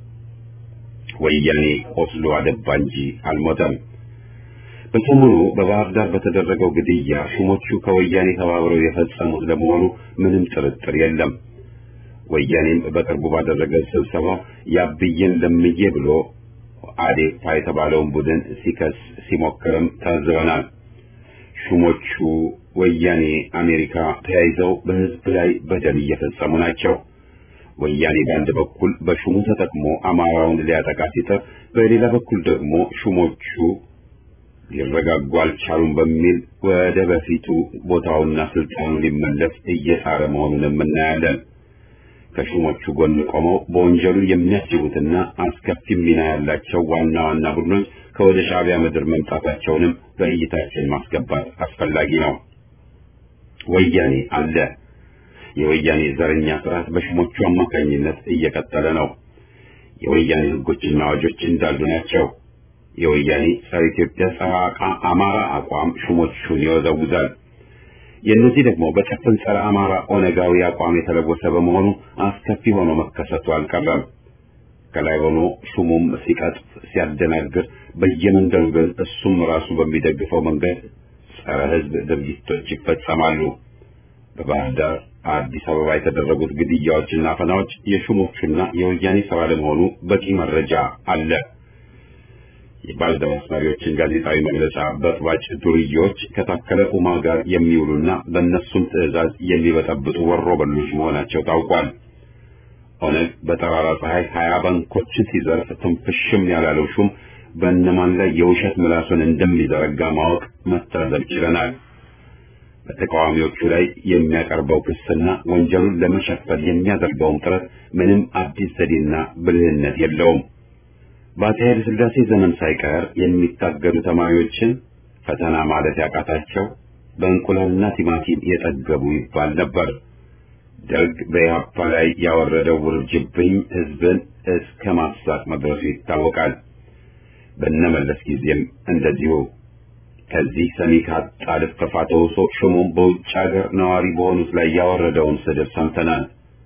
ወያኔ ቆስሎ አደባ እንጂ አልሞተም። በሰሞኑ በባህር ዳር በተደረገው ግድያ ሹሞቹ ከወያኔ ተባብረው የፈጸሙት ለመሆኑ ምንም ጥርጥር የለም። ወያኔም በቅርቡ ባደረገው ስብሰባ ያብዬን ለምዬ ብሎ አዴፓ የተባለውን ቡድን ሲከስ ሲሞክርም ታዝበናል። ሹሞቹ ወያኔ፣ አሜሪካ ተያይዘው በህዝብ ላይ በደል እየፈጸሙ ናቸው። ወያኔ በአንድ በኩል በሹሙ ተጠቅሞ አማራውን ሊያጠቃ ሲጥር፣ በሌላ በኩል ደግሞ ሹሞቹ ሊረጋጉ አልቻሉም በሚል ወደ በፊቱ ቦታውና ስልጣኑ ሊመለስ እየጣረ መሆኑንም እናያለን። ከሹሞቹ ጎን ቆመው በወንጀሉ የሚያስቡትና አስከፊ ሚና ያላቸው ዋና ዋና ቡድኖች ከወደ ሻዕቢያ ምድር መምጣታቸውንም በእይታችን ማስገባት አስፈላጊ ነው። ወያኔ አለ። የወያኔ ዘረኛ ስርዓት በሹሞቹ አማካኝነት እየቀጠለ ነው። የወያኔ ህጎችና አዋጆች እንዳሉ ናቸው። የወያኔ ጸረ ኢትዮጵያ ጸረ አማራ አቋም ሹሞቹን ይወዘውዛል። የእነዚህ ደግሞ በጭፍን ጸረ አማራ ኦነጋዊ አቋም የተለወሰ በመሆኑ አስከፊ ሆኖ መከሰቱ አልቀረም። ከላይ ሆኖ ሹሙም ሲቀጥፍ ሲያደናግር፣ በየመንገዱ ግን እሱም ራሱ በሚደግፈው መንገድ ጸረ ህዝብ ድርጊቶች ይፈጸማሉ። በባህር ዳር፣ አዲስ አበባ የተደረጉት ግድያዎችና አፈናዎች የሹሞቹና የወያኔ ስራ ለመሆኑ በቂ መረጃ አለ። የባልደራስ መሪዎችን ጋዜጣዊ መግለጫ በጥባጭ ዱርዬዎች ከታከለ ኡማ ጋር የሚውሉና በእነሱም ትዕዛዝ የሚበጠብጡ ወሮ በሎች መሆናቸው ታውቋል። ኦነግ በጠራራ ፀሐይ ሀያ ባንኮችን ሲዘርፍ ትንፍሽም ያላለው ሹም በእነማን ላይ የውሸት ምላሱን እንደሚዘረጋ ማወቅ መታዘብ ችለናል። በተቃዋሚዎቹ ላይ የሚያቀርበው ክስና ወንጀሉን ለመሸፈን የሚያደርገውም ጥረት ምንም አዲስ ዘዴና ብልህነት የለውም። በአፄ ኃይለ ሥላሴ ዘመን ሳይቀር የሚታገዱ ተማሪዎችን ፈተና ማለት ያቃታቸው በእንቁላልና ቲማቲም የጠገቡ ይባል ነበር። ደርግ በኢህአፓ ላይ ያወረደው ውርጅብኝ ህዝብን እስከ ማሳት መድረሱ ይታወቃል። በነመለስ ጊዜም እንደዚሁ ከዚህ ሰሚ ካጣ ልፈፋ ተውሶ ሹሙም በውጭ ሀገር ነዋሪ በሆኑት ላይ ያወረደውን ስድብ ሰምተናል።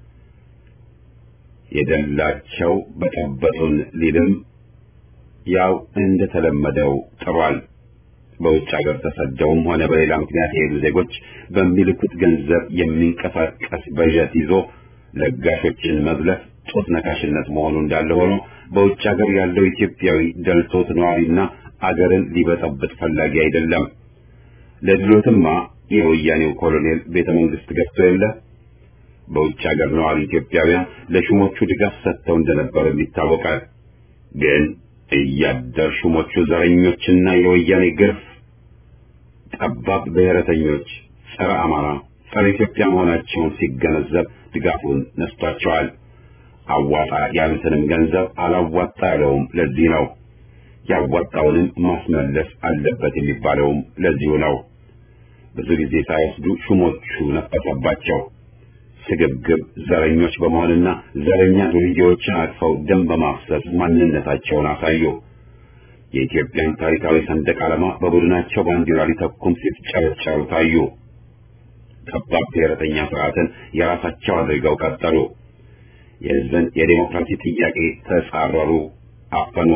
የደላቸው በጠበጡን ሊልም ያው እንደተለመደው ጥሯል። በውጭ ሀገር ተሰደውም ሆነ በሌላ ምክንያት የሄዱ ዜጎች በሚልኩት ገንዘብ የሚንቀሳቀስ በጀት ይዞ ለጋሾችን መዝለፍ ጡት ነካሽነት መሆኑ እንዳለ ሆኖ በውጭ ሀገር ያለው ኢትዮጵያዊ ደልቶት ነዋሪና አገርን ሊበጠብጥ ፈላጊ አይደለም። ለድሎትማ የወያኔው ኮሎኔል ቤተ መንግስት ገብቶ የለ በውጭ ሀገር ነዋሪ ኢትዮጵያውያን ለሹሞቹ ድጋፍ ሰጥተው እንደነበርም ይታወቃል። ግን እያደር ሹሞቹ ዘረኞችና የወያኔ ግርፍ ጠባብ ብሔረተኞች፣ ጸረ አማራ፣ ጸረ ኢትዮጵያ መሆናቸውን ሲገነዘብ ድጋፉን ነስቷቸዋል። አዋጣ ያሉትንም ገንዘብ አላዋጣ ያለውም ለዚህ ነው። ያዋጣውንም ማስመለስ አለበት የሚባለውም ለዚሁ ነው። ብዙ ጊዜ ሳይወስዱ ሹሞቹ ነፈሰባቸው። ስግብግብ ዘረኞች በመሆንና ዘረኛ ዱርዬዎችን አቅፈው ደም በማፍሰስ ማንነታቸውን አሳዩ። የኢትዮጵያን ታሪካዊ ሰንደቅ ዓላማ በቡድናቸው ባንዲራ ሊተኩም ሲፍጨረጨሩ ታዩ። ጠባብ ብሔረተኛ ስርዓትን የራሳቸው አድርገው ቀጠሉ። የሕዝብን የዴሞክራሲ ጥያቄ ተጻረሩ፣ አፈኑ።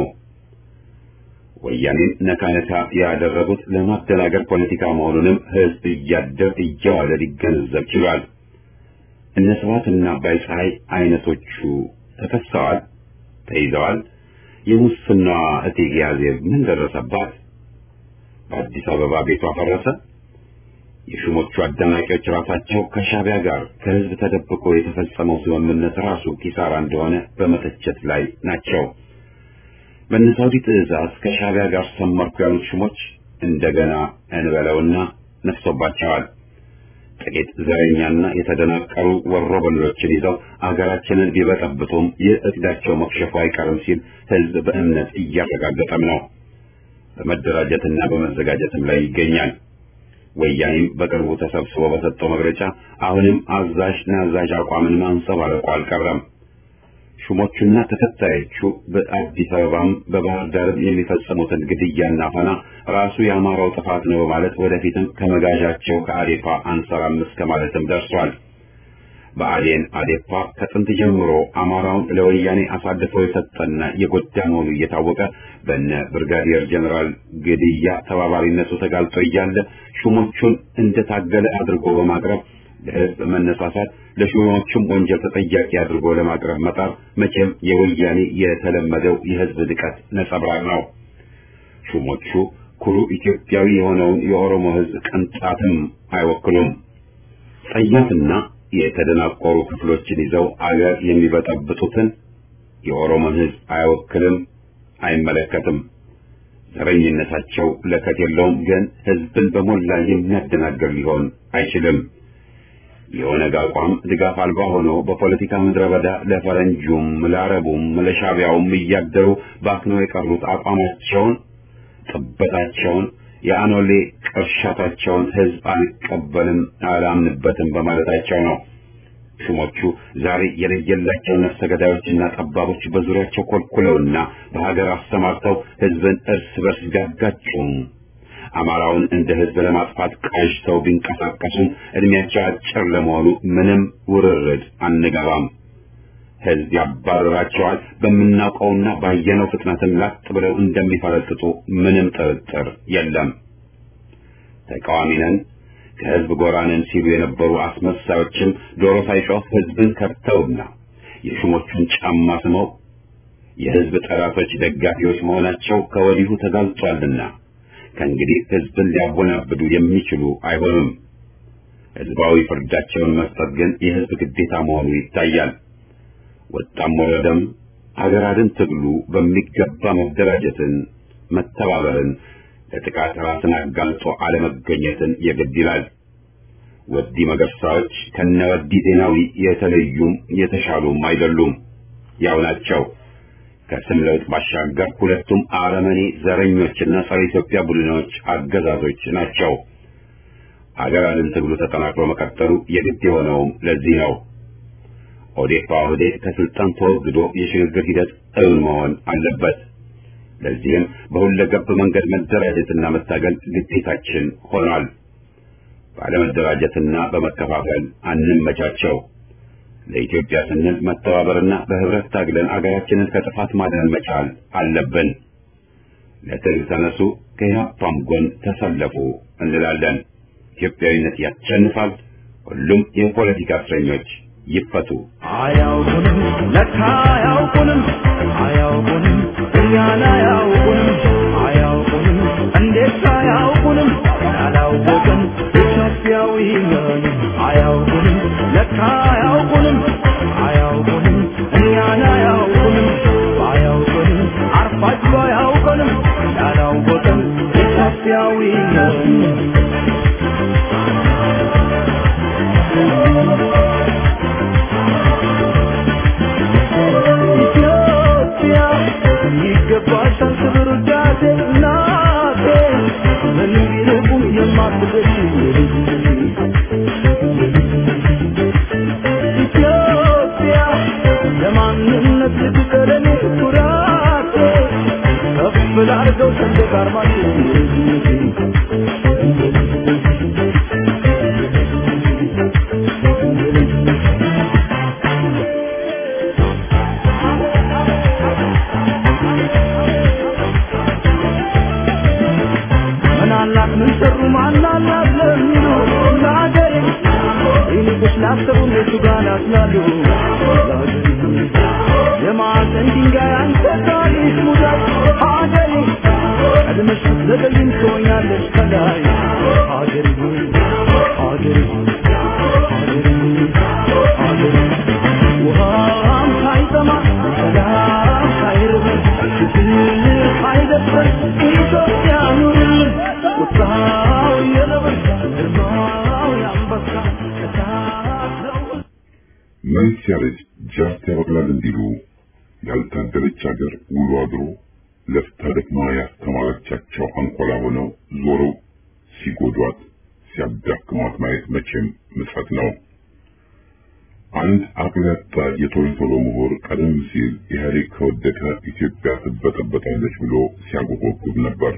ወያኔን ነካ ነካ ያደረጉት ለማደናገር ፖለቲካ መሆኑንም ሕዝብ እያደር እየዋለ ሊገነዘብ ችሏል። እነ ስብሐትና አባይ ፀሐይ አይነቶቹ ተከሰዋል፣ ተይዘዋል። የሙስናዋ እቴጌ አዜብ ምን ደረሰባት? በአዲስ አበባ ቤቷ ፈረሰ። የሹሞቹ አደናቂዎች ራሳቸው ከሻቢያ ጋር ከህዝብ ተደብቆ የተፈጸመው ስምምነት ራሱ ኪሳራ እንደሆነ በመተቸት ላይ ናቸው። በእነ ሳውዲ ትዕዛዝ ከሻቢያ ጋር ሰመርኩ ያሉት ሹሞች እንደገና እንበለውና ነፍሶባቸዋል። ጥቂት ዘረኛና የተደናቀሩ ወሮበሎችን ይዘው አገራችንን ቢበጠብጡም ይህ እቅዳቸው መክሸፉ አይቀርም ሲል ህዝብ በእምነት እያረጋገጠም ነው። በመደራጀትና በመዘጋጀትም ላይ ይገኛል። ወያኔም በቅርቡ ተሰብስቦ በሰጠው መግለጫ አሁንም አዛዥ ናዛዥ አቋምን ማንጸባረቁ አልቀረም። ሹሞቹና ተከታዮቹ በአዲስ አበባም በባህር ዳርም የሚፈጽሙትን ግድያና ፈና ራሱ የአማራው ጥፋት ነው በማለት ወደፊትም ከመጋዣቸው ከአዴፓ አንሰራም እስከ ማለትም ደርሷል። በአዴን አዴፓ ከጥንት ጀምሮ አማራውን ለወያኔ አሳልፎ የሰጠና የጎዳ መሆኑ እየታወቀ በነ ብርጋዲየር ጀኔራል ግድያ ተባባሪነቱ ተጋልጦ እያለ ሹሞቹን እንደታገለ አድርጎ በማቅረብ ለህዝብ መነሳሳት ለሹሞቹም ወንጀል ተጠያቂ አድርጎ ለማቅረብ መጣር መቼም የወያኔ የተለመደው የህዝብ ንቀት ነጸብራቅ ነው። ሹሞቹ ኩሩ ኢትዮጵያዊ የሆነውን የኦሮሞ ህዝብ ቅንጣትም አይወክሉም። ጸያፍና የተደናቆሩ ክፍሎችን ይዘው አገር የሚበጠብጡትን የኦሮሞን ህዝብ አይወክልም፣ አይመለከትም። ዘረኝነታቸው ለከት የለውም፣ ግን ህዝብን በሞላ የሚያደናግር ሊሆን አይችልም። የኦነግ አቋም ድጋፍ አልባ ሆኖ በፖለቲካ ምድረ በዳ ለፈረንጁም ለአረቡም ለሻቢያውም እያደሩ ባክነው የቀሩት አቋማቸውን፣ ጥበታቸውን፣ የአኖሌ ቅርሻታቸውን ህዝብ አልቀበልም አላምንበትም በማለታቸው ነው። ሹሞቹ ዛሬ የለየላቸው ነፍሰ ገዳዮችና ጠባቦች በዙሪያቸው ኮልኩለውና በሀገር አሰማርተው ህዝብን እርስ በርስ ቢያጋጩም አማራውን እንደ ህዝብ ለማጥፋት ቃዥተው ቢንቀሳቀሱም እድሜያቸው አጭር ለመሆኑ ምንም ውርርድ አንገባም። ህዝብ ያባረራቸዋል። በምናውቀውና ባየነው ፍጥነትም ላጥ ብለው እንደሚፈረጥጡ ምንም ጥርጥር የለም። ተቃዋሚ ነን ከህዝብ ጎራ ነን ሲሉ የነበሩ አስመሳዮችም ዶሮ ሳይጮህ ህዝብን ከድተውና የሹሞቹን ጫማ ስመው የህዝብ ጠላቶች ደጋፊዎች መሆናቸው ከወዲሁ ተጋልጧልና ከእንግዲህ ህዝብን ሊያወናብዱ የሚችሉ አይሆኑም። ህዝባዊ ፍርዳቸውን መስጠት ግን የህዝብ ግዴታ መሆኑ ይታያል። ወጣም ወረደም አገር አድን ትግሉ በሚገባ መደራጀትን፣ መተባበርን፣ ለጥቃት ራስን አጋልጦ አለመገኘትን የግድ ይላል። ወዲ መገርሳዎች ከነ ወዲ ዜናዊ የተለዩም የተሻሉም አይደሉም፣ ያው ናቸው። ከስም ለውጥ ባሻገር ሁለቱም አረመኔ ዘረኞችና ጸረ ኢትዮጵያ ቡድኖች አገዛዞች ናቸው። አገር አድን ትግሉ ተጠናክሮ መቀጠሉ የግድ የሆነውም ለዚህ ነው። ኦዴፓ ኦህዴድ ከስልጣን ተወግዶ የሽግግር ሂደት እውን መሆን አለበት። ለዚህም በሁለገብ መንገድ መደራጀትና መታገል ግዴታችን ሆኗል። ባለመደራጀትና በመከፋፈል አንመቻቸው። ለኢትዮጵያ ስንል መተባበርና በህብረት ታግለን አገራችንን ከጥፋት ማዳን መቻል አለብን። ለትግል ተነሱ፣ ከኢህአፓም ጎን ተሰለፉ እንላለን። ኢትዮጵያዊነት ያሸንፋል። ሁሉም የፖለቲካ እስረኞች ይፈቱ። አያውቁንም ለካ አያውቁንም አያውቁንም እኛን አያውቁንም አያውቁንም እንዴት አያውቁንም ያላወቅን ኢትዮጵያዊ ነን አያውቁንም ለካ አያውቁንም አያውቁንም እኛን አያውቁንም አያውቁንም አርፋችሁ አያውቁንም ያላወቅን ኢትዮጵያዊ ነን ኢትዮጵያ ይገባሻል ክብር ውዳሴ እናቴ ምን ቢርቁም የማትደርሺ ኢትዮጵያ ለማንነት ልትቀረኔ ኩራቴ ከፍ ላርገው ሰንደቅ ዓርማችን ምን አላት ምን ሰሩ ማናላት ለሚሉ ለአገሬ ይልቁስ ላሰቡ እነሱ ጋር ናትላሉ የማዕዘን ድንጋይ አንተ ታሪክ ሙዳት አገሬ ቀድመሽ ስትዘገይም ትሆኛለሽ ከላይ አገሬ ሆይ አገሬ ሆይ አገሬ ሆይ አገሬ ውሃም ሳይጠማ ሰላም ሳይርበን ፍትህ ሳይደፍረን ኢትዮጵያ ኑርልን ቁጣው የነብር ግርማው የአንበሳ እሳት ነው መልስ ያለች ጃርት ያበቅላል እንዲሉ ያልታደለች ሀገር ውሎ አድሮ ለፍታ ደክማ ያስተማረቻቸው አንኮላ ሆነው ዞረው ሲጎዷት ሲያዳክሟት ማየት መቼም ምጸት ነው። አንድ አቅል ያጣ የቶሎቶሎ ምሁር ቀደም ሲል ኢህአዴግ ከወደቀ ኢትዮጵያ ትበጠበጣለች ብሎ ሲያጎበጉብ ነበር።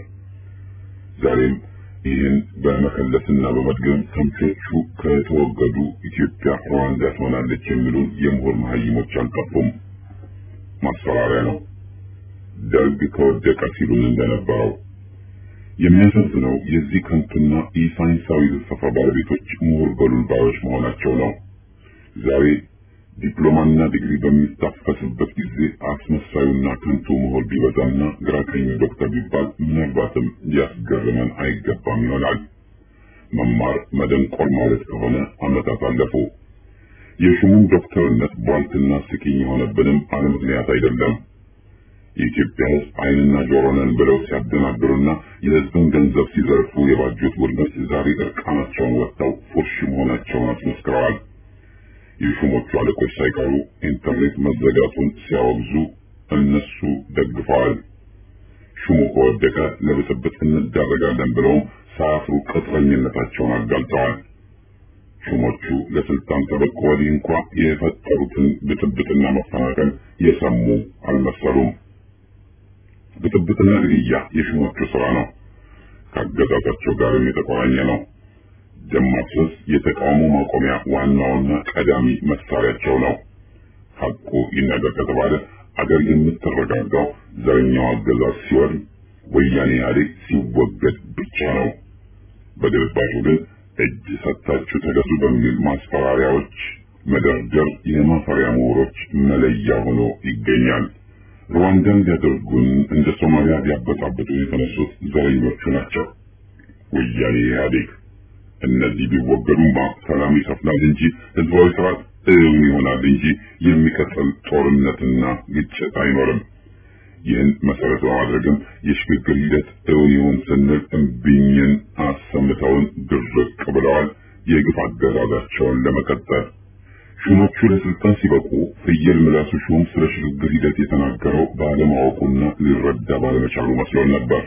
ዛሬም ይህን በመከለስና በመድገም ተምቾቹ ከተወገዱ ኢትዮጵያ ሩዋንዳ ትሆናለች የሚሉ የምሁር መሀይሞች አልጠፉም። ማስፈራሪያ ነው። ደርግ ከወደቀ ሲሉን እንደነበረው የሚያሳዝነው የዚህ ከንቱና ኢሳይንሳዊ ፍልስፍና ባለቤቶች ምሁር በሉል ባዮች መሆናቸው ነው። ዛሬ ዲፕሎማና ዲግሪ በሚታፈስበት ጊዜ አስመሳዩና ከንቱ ምሁር ቢበዛና ግራ ቀኙ ዶክተር ቢባል ምናልባትም ሊያስገርመን አይገባም ይሆናል። መማር መደንቆር ማለት ከሆነ ዓመታት አለፉ። የሹሙን ዶክተርነት ቧልትና ስቂኝ የሆነብንም አለ ምክንያት አይደለም። የኢትዮጵያ ሕዝብ ዓይንና ጆሮ ነን ብለው ሲያደናግሩና የሕዝብን ገንዘብ ሲዘርፉ የባጁት ቡድኖች ዛሬ እርቃናቸውን ወጥተው ፉርሽ መሆናቸውን አስመስክረዋል። የሹሞቹ አለቆች ሳይቀሩ ኢንተርኔት መዘጋቱን ሲያወግዙ እነሱ ደግፈዋል። ሹሙ ከወደቀ ለብጥብጥ እንዳረጋለን ብለውም ሳያፍሩ ቅጥረኝነታቸውን አጋልጠዋል። ሹሞቹ ለስልጣን ከበቁ ወዲህ እንኳ የፈጠሩትን ብጥብጥና መፈናቀል የሰሙ አልመሰሉም። ብጥብጥና ግድያ የሹሞቹ ስራ ነው። ከአገዛዛቸው ጋርም የተቆራኘ ነው። ደም ማፍሰስ የተቃውሞ ማቆሚያ ዋናውና ቀዳሚ መሳሪያቸው ነው። ሐቁ ይነገር ከተባለ አገር የምትረጋጋው ዘረኛው አገዛዝ ሲወድም፣ ወያኔ ኢህአዴግ ሲወገድ ብቻ ነው። በግልባጩ ግን እጅ ሰጥታችሁ ተገዙ በሚል ማስፈራሪያዎች መደርደር የማፈሪያ ምሁሮች መለያ ሆኖ ይገኛል። ሩዋንዳን ሊያደርጉን እንደ ሶማሊያ ሊያበጣብጡ የተነሱት ዘረኞቹ ናቸው። ወያኔ ኢህአዴግ እነዚህ ቢወገዱማ ሰላም ይሰፍናል እንጂ ህዝባዊ ስርዓት እውን ይሆናል እንጂ የሚቀጥል ጦርነትና ግጭት አይኖርም። ይህን መሰረት በማድረግም የሽግግር ሂደት እውን ይሁን ስንል እምቢኝን አሰምተውን ድርቅ ብለዋል። የግፍ አገዛዛቸውን ለመቀጠል ሹሞቹ ለስልጣን ሲበቁ ፍየል ምላሱ ሹም ስለ ሽግግር ሂደት የተናገረው ባለማወቁና ሊረዳ ባለመቻሉ መስሎን ነበር።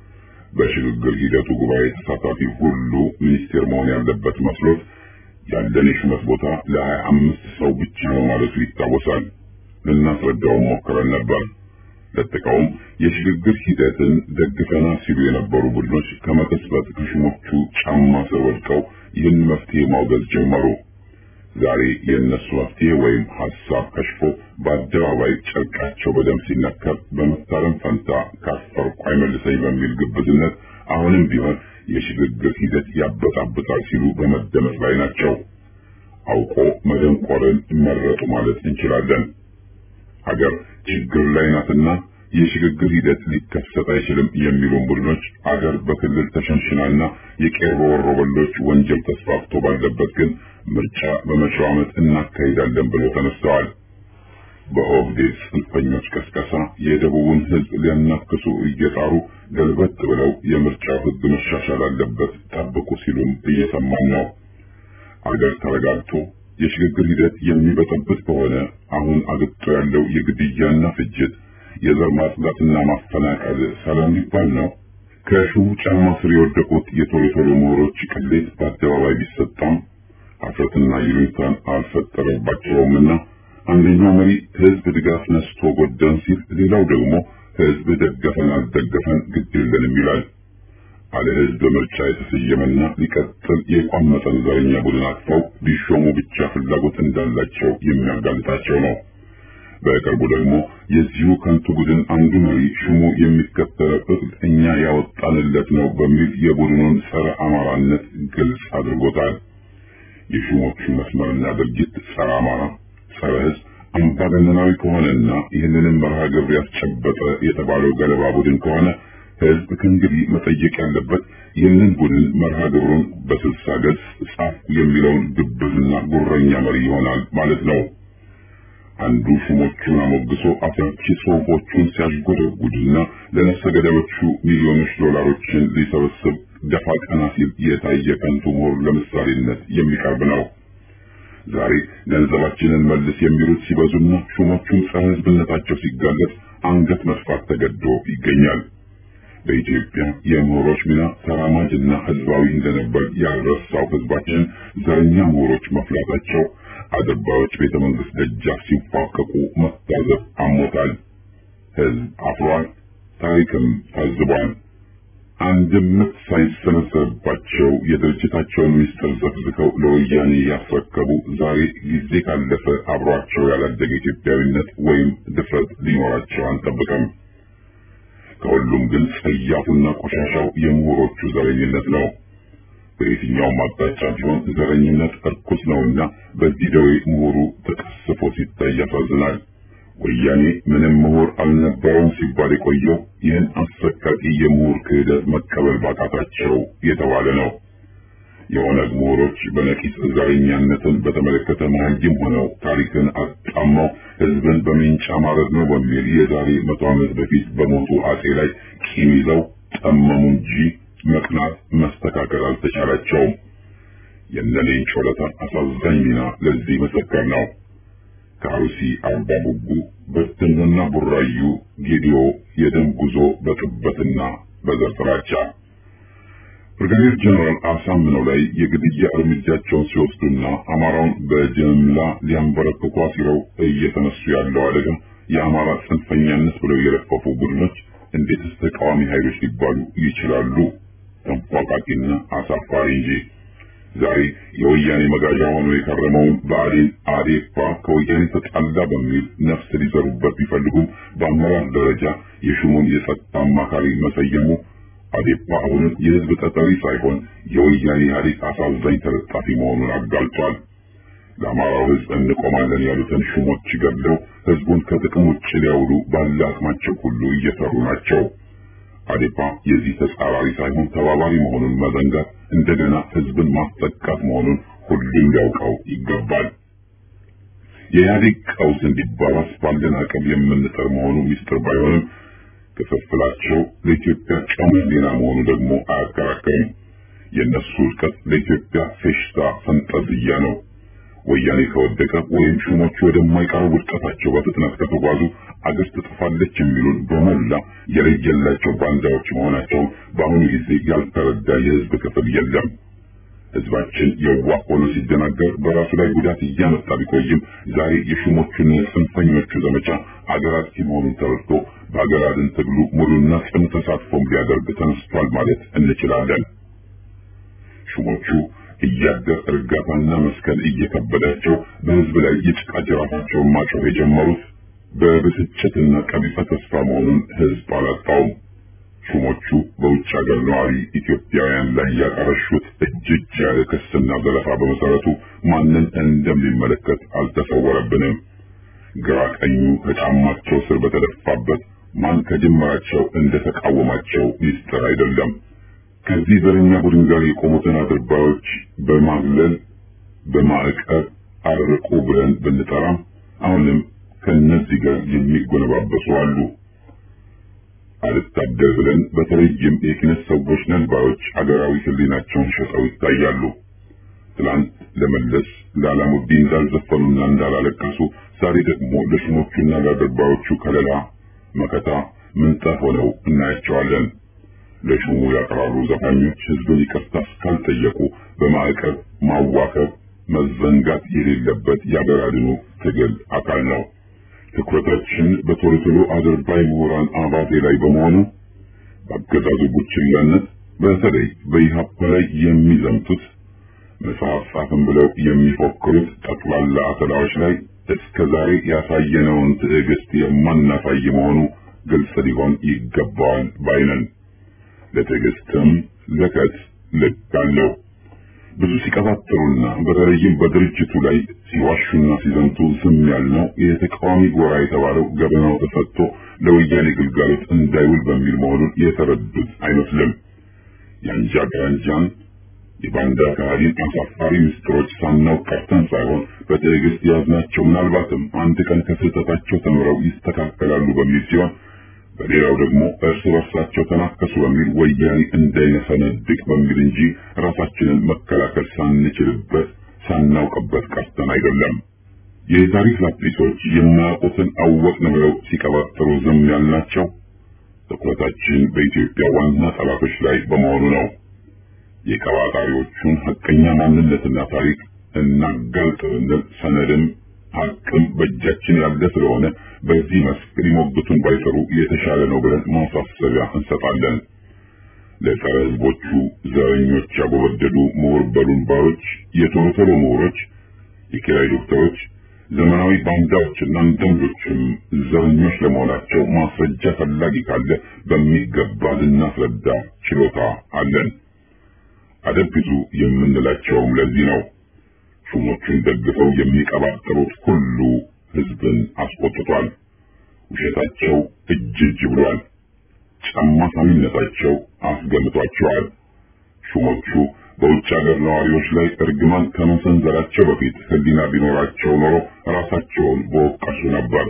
በሽግግር ሂደቱ ጉባኤ ተሳታፊ ሁሉ ሚኒስቴር መሆን ያለበት መስሎት ያለን የሹመት ቦታ ለሀያ አምስት ሰው ብቻ ነው ማለቱ ይታወሳል። ልናስረዳውም ሞክረን ነበር። ለጥቀውም የሽግግር ሂደትን ደግፈና ሲሉ የነበሩ ቡድኖች ከመቀስበት ከሹሞቹ ጫማ ስር ወድቀው ይህን መፍትሄ ማውገዝ ጀመሩ። ዛሬ የእነሱ መፍትሄ ወይም ሀሳብ ከሽፎ በአደባባይ ጨርቃቸው በደም ሲነከር በመታረም ፈንታ ካፈርኩ አይመልሰኝ በሚል ግብዝነት አሁንም ቢሆን የሽግግር ሂደት ያበጣብጣል ሲሉ በመደመጥ ላይ ናቸው። አውቆ መደንቆርን መረጡ ማለት እንችላለን። ሀገር ችግር ላይ ናትና የሽግግር ሂደት ሊከሰት አይችልም የሚሉን ቡድኖች አገር በክልል ተሸንሽናና የቄሮ ወሮበሎች ወንጀል ተስፋፍቶ ባለበት ግን ምርጫ በመጪው ዓመት እናካሂዳለን ብለው ተነስተዋል። በኦህዴድ ጽንፈኞች ቀስቀሳ የደቡቡን ሕዝብ ሊያናክሱ እየጣሩ ገልበት ብለው የምርጫው ሕግ መሻሻል አለበት ጠብቁ ሲሉም እየሰማን ነው። አገር ተረጋግቶ የሽግግር ሂደት የሚበጠብጥ ከሆነ አሁን አግጦ ያለው የግድያና ፍጅት፣ የዘር ማጽዳትና ማፈናቀል ሰላም ሊባል ነው? ከሹሙ ጫማ ስር የወደቁት የቶሎ ቶሎ ምሁሮች ቅሌት በአደባባይ ቢሰጣም ሀፍረትና ይሉኝታን አልፈጠረባቸውምና አንደኛው መሪ ህዝብ ድጋፍ ነስቶ ጎዳን ሲል፣ ሌላው ደግሞ ህዝብ ደገፈን አልደገፈን ግድ የለንም ይላል። አለ ህዝብ ምርጫ የተሰየመና ሊቀጥል የቋመጠን ዘረኛ ቡድን አቅፈው ቢሾሙ ብቻ ፍላጎት እንዳላቸው የሚያጋልጣቸው ነው። በቅርቡ ደግሞ የዚሁ ከንቱ ቡድን አንዱ መሪ ሹሙ የሚከተለው እኛ ያወጣንለት ነው በሚል የቡድኑን ጸረ አማራነት ግልጽ አድርጎታል። የሹሞቹ መስመርና ድርጊት ጸረ አማራ፣ ጸረ ህዝብ፣ አምባገነናዊ ከሆነና ይህንንም መርሃ ግብር ያስጨበጠ የተባለው ገለባ ቡድን ከሆነ ህዝብ ከእንግዲህ መጠየቅ ያለበት ይህንን ቡድን መርሃ ግብሩን በስልሳ ገጽ ጻፍ የሚለውን ግብዝና ጉረኛ መሪ ይሆናል ማለት ነው። አንዱ ሹሞቹን አሞግሶ አፍራቺ ጽሑፎቹን ሲያሽጎደጉድና ለነፍሰ ገዳዮቹ ሚሊዮኖች ዶላሮችን ሊሰበስብ ደፋ ቀና ሲል የታየ ከንቱ ምሁር ለምሳሌነት የሚቀርብ ነው። ዛሬ ገንዘባችንን መልስ የሚሉት ሲበዙና ሹሞቹን ጸረ ህዝብነታቸው ሲጋለጥ አንገት መጥፋት ተገዶ ይገኛል። በኢትዮጵያ የምሁሮች ሚና ተራማጅና ህዝባዊ እንደነበር ያልረሳው ህዝባችን ዘረኛ ምሁሮች መፍላታቸው አድርባዮች ቤተ መንግስት ደጃፍ ሲፋቀቁ መታዘብ አሞታል። ህዝብ አፍሯል፣ ታሪክም ታዝቧል። አንድም ምት ሳይሰነዘርባቸው የድርጅታቸውን ምስጢር ዘፍዝከው ለወያኔ ያስረከቡ ዛሬ ጊዜ ካለፈ አብሯቸው ያላደገ ኢትዮጵያዊነት ወይም ድፍረት ሊኖራቸው አንጠብቅም። ከሁሉም ግን ጸያፉና ቆሻሻው የምሁሮቹ ዘረኝነት ነው። በየትኛውም አቅጣጫ ቢሆን ዘረኝነት እርኩስ ነውና በዚህ ደዌ ምሁሩ ተቀስፎ ሲታይ ያሳዝናል። ወያኔ ምንም ምሁር አልነበረውም ሲባል የቆየው ይህን አሰቃቂ የምሁር ክህደት መቀበል ባቃታቸው የተባለ ነው። የኦነግ ምሁሮች በነቂስ ዘረኛነትን በተመለከተ መሀይም ሆነው ታሪክን አጣመው ህዝብን በሜንጫ ማረድ ነው በሚል የዛሬ መቶ ዓመት በፊት በሞቱ አጼ ላይ ቂም ይዘው ጠመሙ እንጂ መቅናት መስተካከል አልተቻላቸውም። የነሌን ጮለታ አሳዛኝ ሚና ለዚህ መሰከር ነው። ከአሩሲ አርባ ጉጉ፣ በደኖና ቡራዩ፣ ጌዲዮ የደም ጉዞ በጥበትና በዘር ፍራቻ ብርጋዴር ጀነራል አሳምነው ላይ የግድያ እርምጃቸውን ሲወስዱና አማራውን በጅምላ ሊያንበረክኩ አሲረው እየተነሱ ያለው አደጋ የአማራ ጽንፈኛነት ብለው የለፈፉ ቡድኖች እንዴትስ ተቃዋሚ ኃይሎች ሊባሉ ይችላሉ? ተንፏቃቂና አሳፋሪ እንጂ። ዛሬ የወያኔ መጋዣ ሆኖ የከረመውን ብአዴን አዴፓ ከወያኔ ተጣላ በሚል ነፍስ ሊዘሩበት ቢፈልጉም በአመራር ደረጃ የሹሙን የጸጥታ አማካሪ መሰየሙ አዴፓ አሁንም የህዝብ ተጠሪ ሳይሆን የወያኔ ኢህአዴግ አሳዛኝ ተለጣፊ መሆኑን አጋልጧል። ለአማራው ህዝብ እንቆማለን ያሉትን ሹሞች ገድለው ህዝቡን ከጥቅም ውጭ ሊያውሉ ባለ አቅማቸው ሁሉ እየሰሩ ናቸው። አዴፓ የዚህ ተጻራሪ ሳይሆን ተባባሪ መሆኑን መዘንጋት እንደገና ህዝብን ማስጠቃት መሆኑን ሁሉም ሊያውቀው ይገባል። የኢህአዴግ ቀውስ እንዲባባስ ባለን አቅም የምንጥር መሆኑ ሚስጥር ባይሆንም ክፍፍላቸው ለኢትዮጵያ ጨሙ ዜና መሆኑ ደግሞ አያከራከርም። የእነሱ ውድቀት ለኢትዮጵያ ፌሽታ ፈንጠዝያ ነው። ወያኔ ከወደቀ ወይም ሹሞቹ ወደማይቀረው ውድቀታቸው በፍጥነት ከተጓዙ አገር ትጠፋለች የሚሉን በሞላ የለየላቸው ባንዳዎች መሆናቸውን በአሁኑ ጊዜ ያልተረዳ የህዝብ ክፍል የለም። ህዝባችን የዋህ ሆኖ ሲደናገር በራሱ ላይ ጉዳት እያመጣ ቢቆይም ዛሬ የሹሞቹና የጽንፈኞቹ ዘመቻ አገር አጥፊ መሆኑን ተረድቶ በአገር አድን ትግሉ ሙሉና ጽኑ ተሳትፎም ሊያደርግ ተነስቷል ማለት እንችላለን። ሹሞቹ እያደር እርጋታና መስከን እየከበዳቸው በህዝብ ላይ የጭቃ ጅራፋቸውን ማጮህ የጀመሩት በብስጭትና ቀቢጸ ተስፋ መሆኑን ህዝብ አላጣውም። ሹሞቹ በውጭ ሀገር ነዋሪ ኢትዮጵያውያን ላይ ያቀረሹት እጅግ ያለ ክስና ዘለፋ በመሰረቱ ማንን እንደሚመለከት አልተሰወረብንም። ግራ ቀኙ ከጫማቸው ስር በተደፋበት ማን ከጅምራቸው እንደተቃወማቸው ሚስጥር አይደለም። ከዚህ ዘረኛ ቡድን ጋር የቆሙትን አድርባዮች በማግለል በማዕቀብ አርቁ ብለን ብንጠራም አሁንም ከነዚህ ጋር የሚጎነባበሱ አሉ። አልታደል ብለን በተለይም የኪነት ሰዎች ነን ባዮች አገራዊ ህሊናቸውን ሸጠው ይታያሉ። ትላንት ለመለስ ለአላሙዲን እንዳልዘፈኑና እንዳላለቀሱ ዛሬ ደግሞ ለሹሞቹና ለአድርባዮቹ ከለላ መከታ ምንጣፍ ሆነው እናያቸዋለን። ለሹሙ ያቀራሩ ዘፋኞች ህዝብን ይቅርታ እስካልጠየቁ በማዕቀብ ማዋከብ መዘንጋት የሌለበት የአገር አድኑ ትግል አካል ነው። ትኩረታችን በቶሎ ቶሎ አድርባይ ምሁራን አባቴ ላይ በመሆኑ በአገዛዙ ቡችላነት በተለይ በኢህአፓ ላይ የሚዘምቱት መጽሐፍ ጻፍን ብለው የሚፎክሩት ጠቅላላ አተላዎች ላይ እስከ ዛሬ ያሳየነውን ትዕግስት የማናሳይ መሆኑ ግልጽ ሊሆን ይገባዋል ባይነን። ለትዕግስትም ለከት ልክ አለው። ብዙ ሲቀባጥሩና በተለይም በድርጅቱ ላይ ሲዋሹና ሲዘምቱ ዝም ያልነው የተቃዋሚ ጎራ የተባለው ገበናው ተፈቶ ለወያኔ ግልጋሎት እንዳይውል በሚል መሆኑን የተረዱት አይመስልም። የአንጃ ግራንጃን የባንዳ ካህዲን አሳፋሪ ምስጢሮች ሳናውቅ ቀርተን ሳይሆን በትዕግስት የያዝናቸው ምናልባትም አንድ ቀን ከስህተታቸው ተምረው ይስተካከላሉ በሚል ሲሆን በሌላው ደግሞ እርስ በርሳቸው ተናከሱ በሚል ወያኔ እንዳይነሰነድቅ በሚል እንጂ ራሳችንን መከላከል ሳንችልበት ሳናውቅበት ቀርተን አይደለም። የታሪክ ላጲሶች የማያውቁትን አወቅን ብለው ሲቀባጥሩ ዝም ያልናቸው ትኩረታችን በኢትዮጵያ ዋና ጠላቶች ላይ በመሆኑ ነው። የቀባጣሪዎቹን ሐቀኛ ማንነትና ታሪክ እናጋልጥ ብንል ሰነድም ሀቅም በእጃችን ያለ ስለሆነ በዚህ መስክ ሊሞግቱን ባይሰሩ የተሻለ ነው ብለን ማሳሰቢያ እንሰጣለን። ለጸረ ሕዝቦቹ ዘረኞች ያጎበደዱ ምሁር በሉን ባዮች፣ የቶሎ ቶሎ ምሁሮች፣ የኪራይ ዶክተሮች፣ ዘመናዊ ባንዳዎችና አንዳንዶችም ዘረኞች ለመሆናቸው ማስረጃ ፈላጊ ካለ በሚገባ ልናስረዳ ችሎታ አለን። አደብ ግዙ የምንላቸውም ለዚህ ነው። ሹሞቹን ደግፈው የሚቀባጥሩት ሁሉ ህዝብን አስቆጥቷል። ውሸታቸው እጅ እጅ ብሏል። ጫማ ሳሚነታቸው አስገምቷቸዋል። ሹሞቹ በውጭ ሀገር ነዋሪዎች ላይ እርግማን ከመሰንዘራቸው በፊት ህሊና ቢኖራቸው ኖሮ ራሳቸውን በወቀሱ ነበር።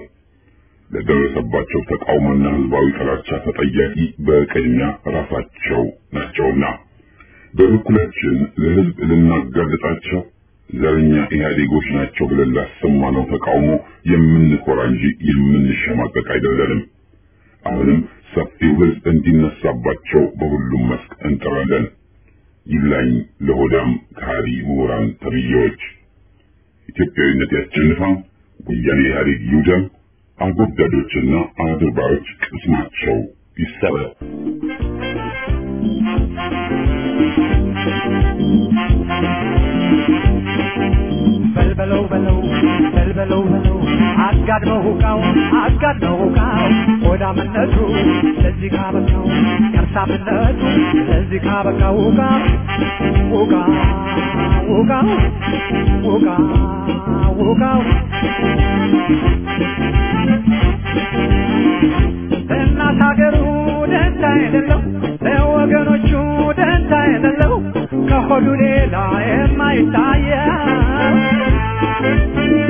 ለደረሰባቸው ተቃውሞና ህዝባዊ ጥላቻ ተጠያቂ በቅድሚያ ራሳቸው ናቸውና በበኩላችን ለህዝብ ልናጋልጣቸው ዘረኛ ኢህአዴጎች ናቸው ብለን ላሰማነው ተቃውሞ የምንኮራ እንጂ የምንሸማቀቅ አይደለንም። አሁንም ሰፊው ህዝብ እንዲነሳባቸው በሁሉም መስክ እንጥራለን። ይብላኝ ለሆዳም ከሃዲ ምሁራን ተብዬዎች። ኢትዮጵያዊነት ያሸንፋ፣ ወያኔ ኢህአዴግ ይውደም፣ አጎብዳዶችና አድርባዮች ቅስማቸው ይሰበር። በልበለው በለው በልበለው በለው አጋድመው ሁቃው አጋድመው ሁቃው ሆዳምነቱ ለዚህ ካበቃው ከርሳምነቱ ለዚህ ካበቃው ሁቃ ሁቃ ሁቃ ሁቃ ሁቃው እናት ሀገሩ ደንታ የሌለው ለወገኖቹ ደንታ የሌለው ከሆዱ ሌላ የማይታየው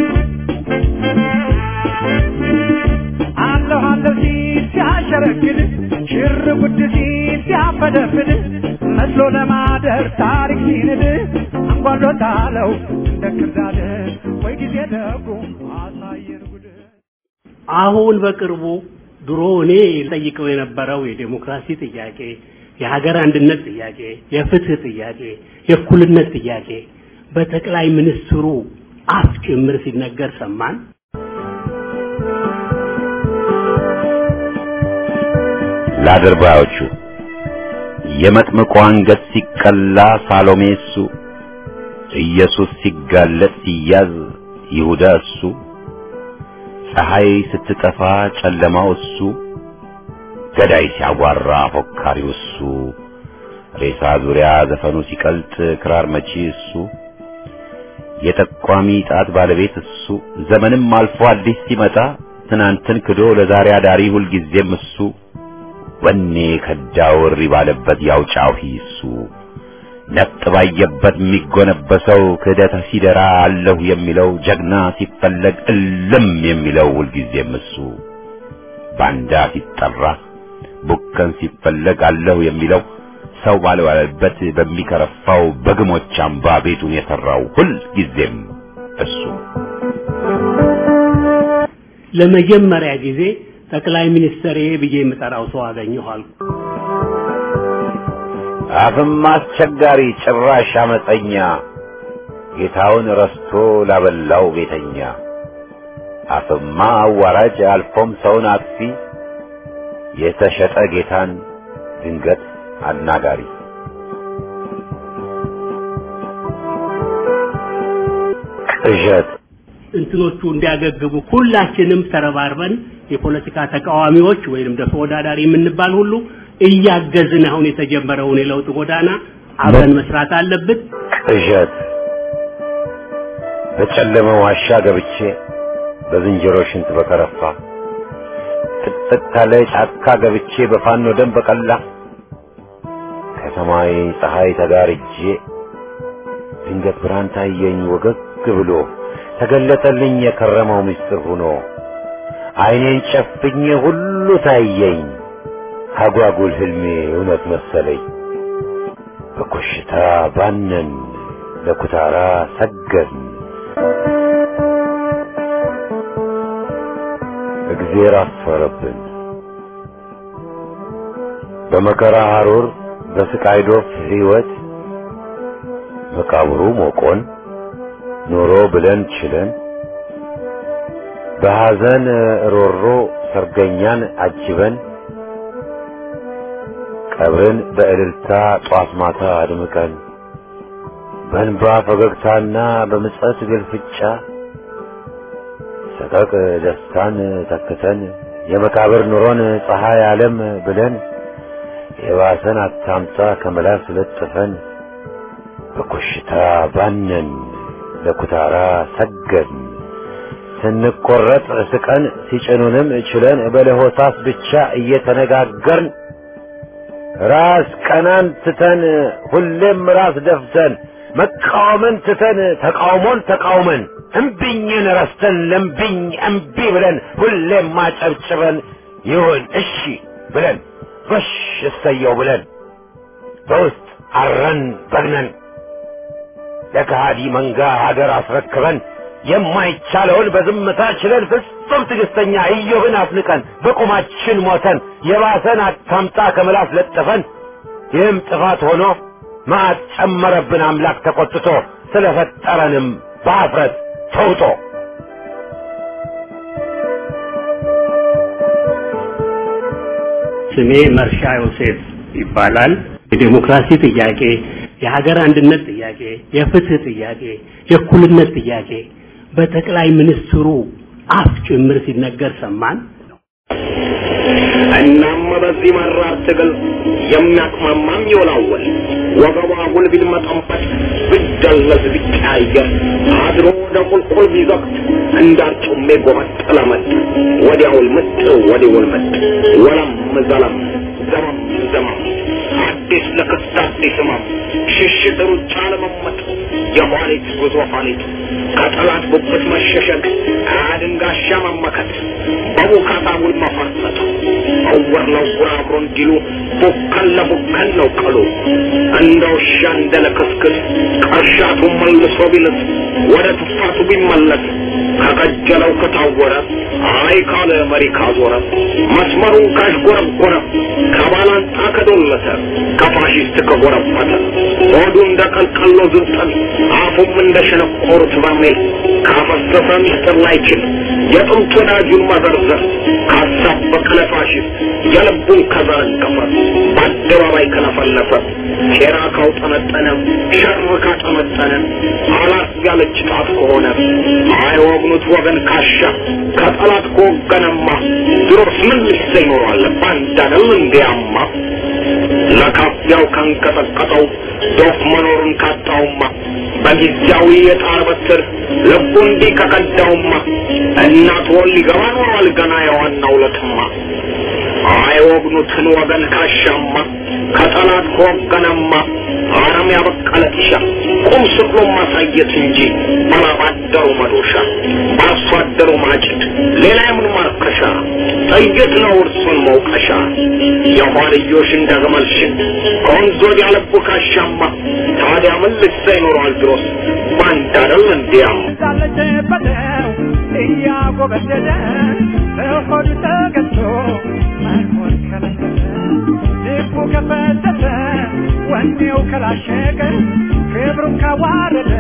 አለሁ አለሁ ሲል ሲያሸረግድ ሲያፈደፍድ መስሎ ለማደር ታሪክ ሲንድ አንጓሎታለው እንደ ክርዳድ ወይ ጊዜ ደጉ አሳየን ጉድ አሁን በቅርቡ ድሮ እኔ ጠይቀው የነበረው የዴሞክራሲ ጥያቄ፣ የሀገር አንድነት ጥያቄ፣ የፍትህ ጥያቄ፣ የእኩልነት ጥያቄ በጠቅላይ ሚኒስትሩ አፍ ጭምር ሲነገር ሰማን። ለአድርባዮቹ የመጥምቁ አንገት ሲቀላ ሳሎሜ እሱ፣ ኢየሱስ ሲጋለጥ ሲያዝ ይሁዳ እሱ፣ ፀሐይ ስትጠፋ ጨለማው እሱ፣ ገዳይ ሲያጓራ ፎካሪው እሱ፣ ሬሳ ዙሪያ ዘፈኑ ሲቀልጥ ክራር መቺ እሱ፣ የጠቋሚ ጣት ባለቤት እሱ፣ ዘመንም አልፎ አዲስ ሲመጣ ትናንትን ክዶ ለዛሬ አዳሪ ሁልጊዜም እሱ ወኔ ከዳው እሪ ባለበት ያው ጫሂ እሱ ነጥ ባየበት የሚጎነበሰው ክህደት ሲደራ አለሁ የሚለው ጀግና ሲፈለግ እልም የሚለው ሁልጊዜም እሱ ባንዳ ሲጠራ ቡከን ሲፈለግ አለሁ የሚለው ሰው ባልዋለበት በሚከረፋው በግሞች አምባ ቤቱን የሠራው ሁልጊዜም እሱ ለመጀመሪያ ጊዜ ጠቅላይ ሚኒስትር ብዬ የምጠራው ሰው አገኘሁ አልኩ። አፍም አስቸጋሪ ጭራሽ አመፀኛ ጌታውን ረስቶ ላበላው ቤተኛ አፍማ አዋራጅ አልፎም ሰውን አጥፊ የተሸጠ ጌታን ድንገት አናጋሪ ቅዠት እንትኖቹ እንዲያገግሙ ሁላችንም ተረባርበን የፖለቲካ ተቃዋሚዎች ወይንም ደግሞ ተወዳዳሪ የምንባል ሁሉ እያገዝን አሁን የተጀመረውን የለውጥ ጎዳና አብረን መስራት አለብን። ቅዠት በጨለመ ዋሻ ገብቼ በዝንጀሮ ሽንት በከረፋ ጥቅጥቅ ካለ ጫካ ገብቼ በፋኖ ደም በቀላ ከሰማይ ፀሐይ ተጋርጄ ድንገት ብርሃን ታየኝ ወገግ ብሎ ተገለጠልኝ የከረመው ምስጢር ሆኖ አይኔን ጨፍኜ ሁሉ ታየኝ አጓጉል ህልሜ እውነት መሰለኝ በኮሽታ ባነን ለኩታራ ሰገን እግዜር አስፈረብን በመከራ ሐሩር በስቃይ ዶፍ ሕይወት መቃብሩ ሞቆን ኖሮ ብለን ችለን በሐዘን ሮሮ ሰርገኛን አጅበን ቀብርን በእልልታ ጧት ማታ አድምቀን በእንባ ፈገግታና በምጸት ግልፍጫ ሰቀቅ ደስታን ተክተን የመቃብር ኑሮን ፀሐይ ዓለም ብለን የባሰን አታምጣ ከመላስ ለጥፈን በኮሽታ ባነን ለኩታራ ሰገን ስንቆረጥ ስቀን ሲጭኑንም ችለን በለሆሳስ ብቻ እየተነጋገርን ራስ ቀናን ትተን ሁሌም ራስ ደፍተን መቃወምን ትተን ተቃውሞን ተቃውመን እምቢኝን ረስተን ለምቢኝ እምቢ ብለን ሁሌም ማጨብጭበን ይሁን እሺ ብለን ጎሽ እሰየው ብለን በውስጥ አረን በግነን ለከሃዲ መንጋ ሀገር አስረክበን የማይቻለውን በዝምታ ችለን ፍጹም ትዕግስተኛ ኢዮብን አፍንቀን በቁማችን ሞተን የባሰን አታምጣ ከምላስ ለጥፈን ይህም ጥፋት ሆኖ መዓት ጨመረብን አምላክ ተቆጥቶ ስለፈጠረንም በአፍረት ተውጦ ስሜ መርሻ ዮሴፍ ይባላል። የዴሞክራሲ ጥያቄ፣ የሀገር አንድነት ጥያቄ፣ የፍትህ ጥያቄ፣ የእኩልነት ጥያቄ በጠቅላይ ሚኒስትሩ አፍ ጭምር ሲነገር ሰማን። እናም በዚህ መራር ትግል የሚያቅማማም ይወላወል ወገቧ አጉል ቢልመጠንበት ቢደለዝ ቢቀያየር አድሮ ወደ ቁልቁል ቢዘቅት እንዳርጩሜ ጎመጠለመጥ ወዲያውል ምጥ ወዲውል ምጥ ወለም ዘለም ዘመም ዘመም አዲስ ለክስት አዲስ ህመም ሽሽት ሩጫ ለመመጥ የኋሊት ጉዞ ኋሊት ከጠላት ጉብት መሸሸግ አድንጋሻ መመከት በቡካታ ውል መፈርጠጥ እውር ለእውር አብሮ እንዲሉ ቡከን ለቡከን ነው ቀሉ እንደ ውሻ እንደ ለክስክስ ቀሻቱ መልሶ ቢልስ ወደ ትፋቱ ቢመለስ ከቀጀለው ከታወረ አይ ካለ መሪ ካዞረ መስመሩን ካሽጎረጎረ ከባላንጣ ከዶለተ ከፋሽስት ከጎረበተ ሆዱ እንደ ቀልቀሎ ዝንጠል አፉም እንደ ሸነቆሩት በርሜል ካፈሰሰ ሚስጥር ላይችል የጥንት ወዳጁን መዘርዘር ካሳበቀ ለፋሽስት የልቡን ከዘረገፈ በአደባባይ ከለፈለፈ ሴራ ካውጠነጠነ ሸር ካጠመጠነ አላት ያለች ጣት ከሆነ አይወግኑት ወገን ካሻ ከጠላት ከወገነማ ድሮስ ምን ልሰ ይኖረዋል ባንዳ ነው እንዲያማ ለካፊያው ካንቀጠቀጠው ዶፍ መኖሩን ካጣውማ በጊዜያዊ የጣር በትር ልቡ እንዲህ ከቀዳውማ እናት ወል ሊገባ ኖሯል ገና የዋናው ለትማ አይወግኑትን ወገን ካሻማ ከጠላት ከወገነማ አረም ያበቀለ ጢሻ ቁም ስቅሎ ማሳየት እንጂ ባላባደሩ መዶሻ በአርሶ አደሩ ማጭድ ሌላ የምን ማርከሻ ጥይት ነው እርሱን መውቀሻ የኋልዮሽ እንደ ግመልሽን ከወንዝ ወዲያ ልቡ ካሻማ ታዲያ ምን ልሳ ይኖረዋል ድሮስ ባንዳ አይደል እንዲያም እንዳለችበትው እያጎበደደ በሆዱ ተገዝቶ መኖር ከለከለ ልቡ ከፈተተ ወኔው ከላሸቀ ክብሩን ካዋረደ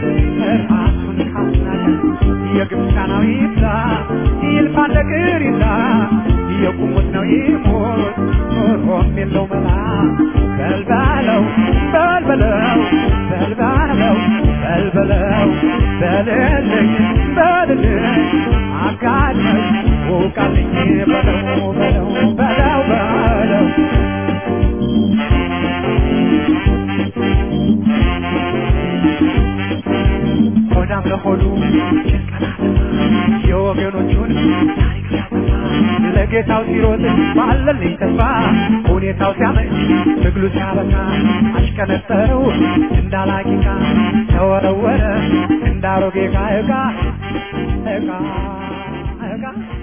ራሱን ካስናቀ የግብፃናዊ ይብዛ ይልፋ ነገር ይዛ የቁሙት ነው ይሞት ኖሮም የለው መላ በልባለው በልበለው በልባለው በልበለው በልልኝ በልልኝ አጋለኝ ውቃልኝ በለው በለው በለው በለው ሆዳም ለሆዱ የወገኖቹን ታሪክ ሲያጠፋ ለጌታው ሲሮጥ ባለልኝ ተስፋ ሁኔታው ሲያመች ትግሉ ሲያበቃ አሽከነጠረው እንዳላቂቃ ተወረወረ እንዳሮጌ ዕቃ ዕቃ ዕቃ ዕቃ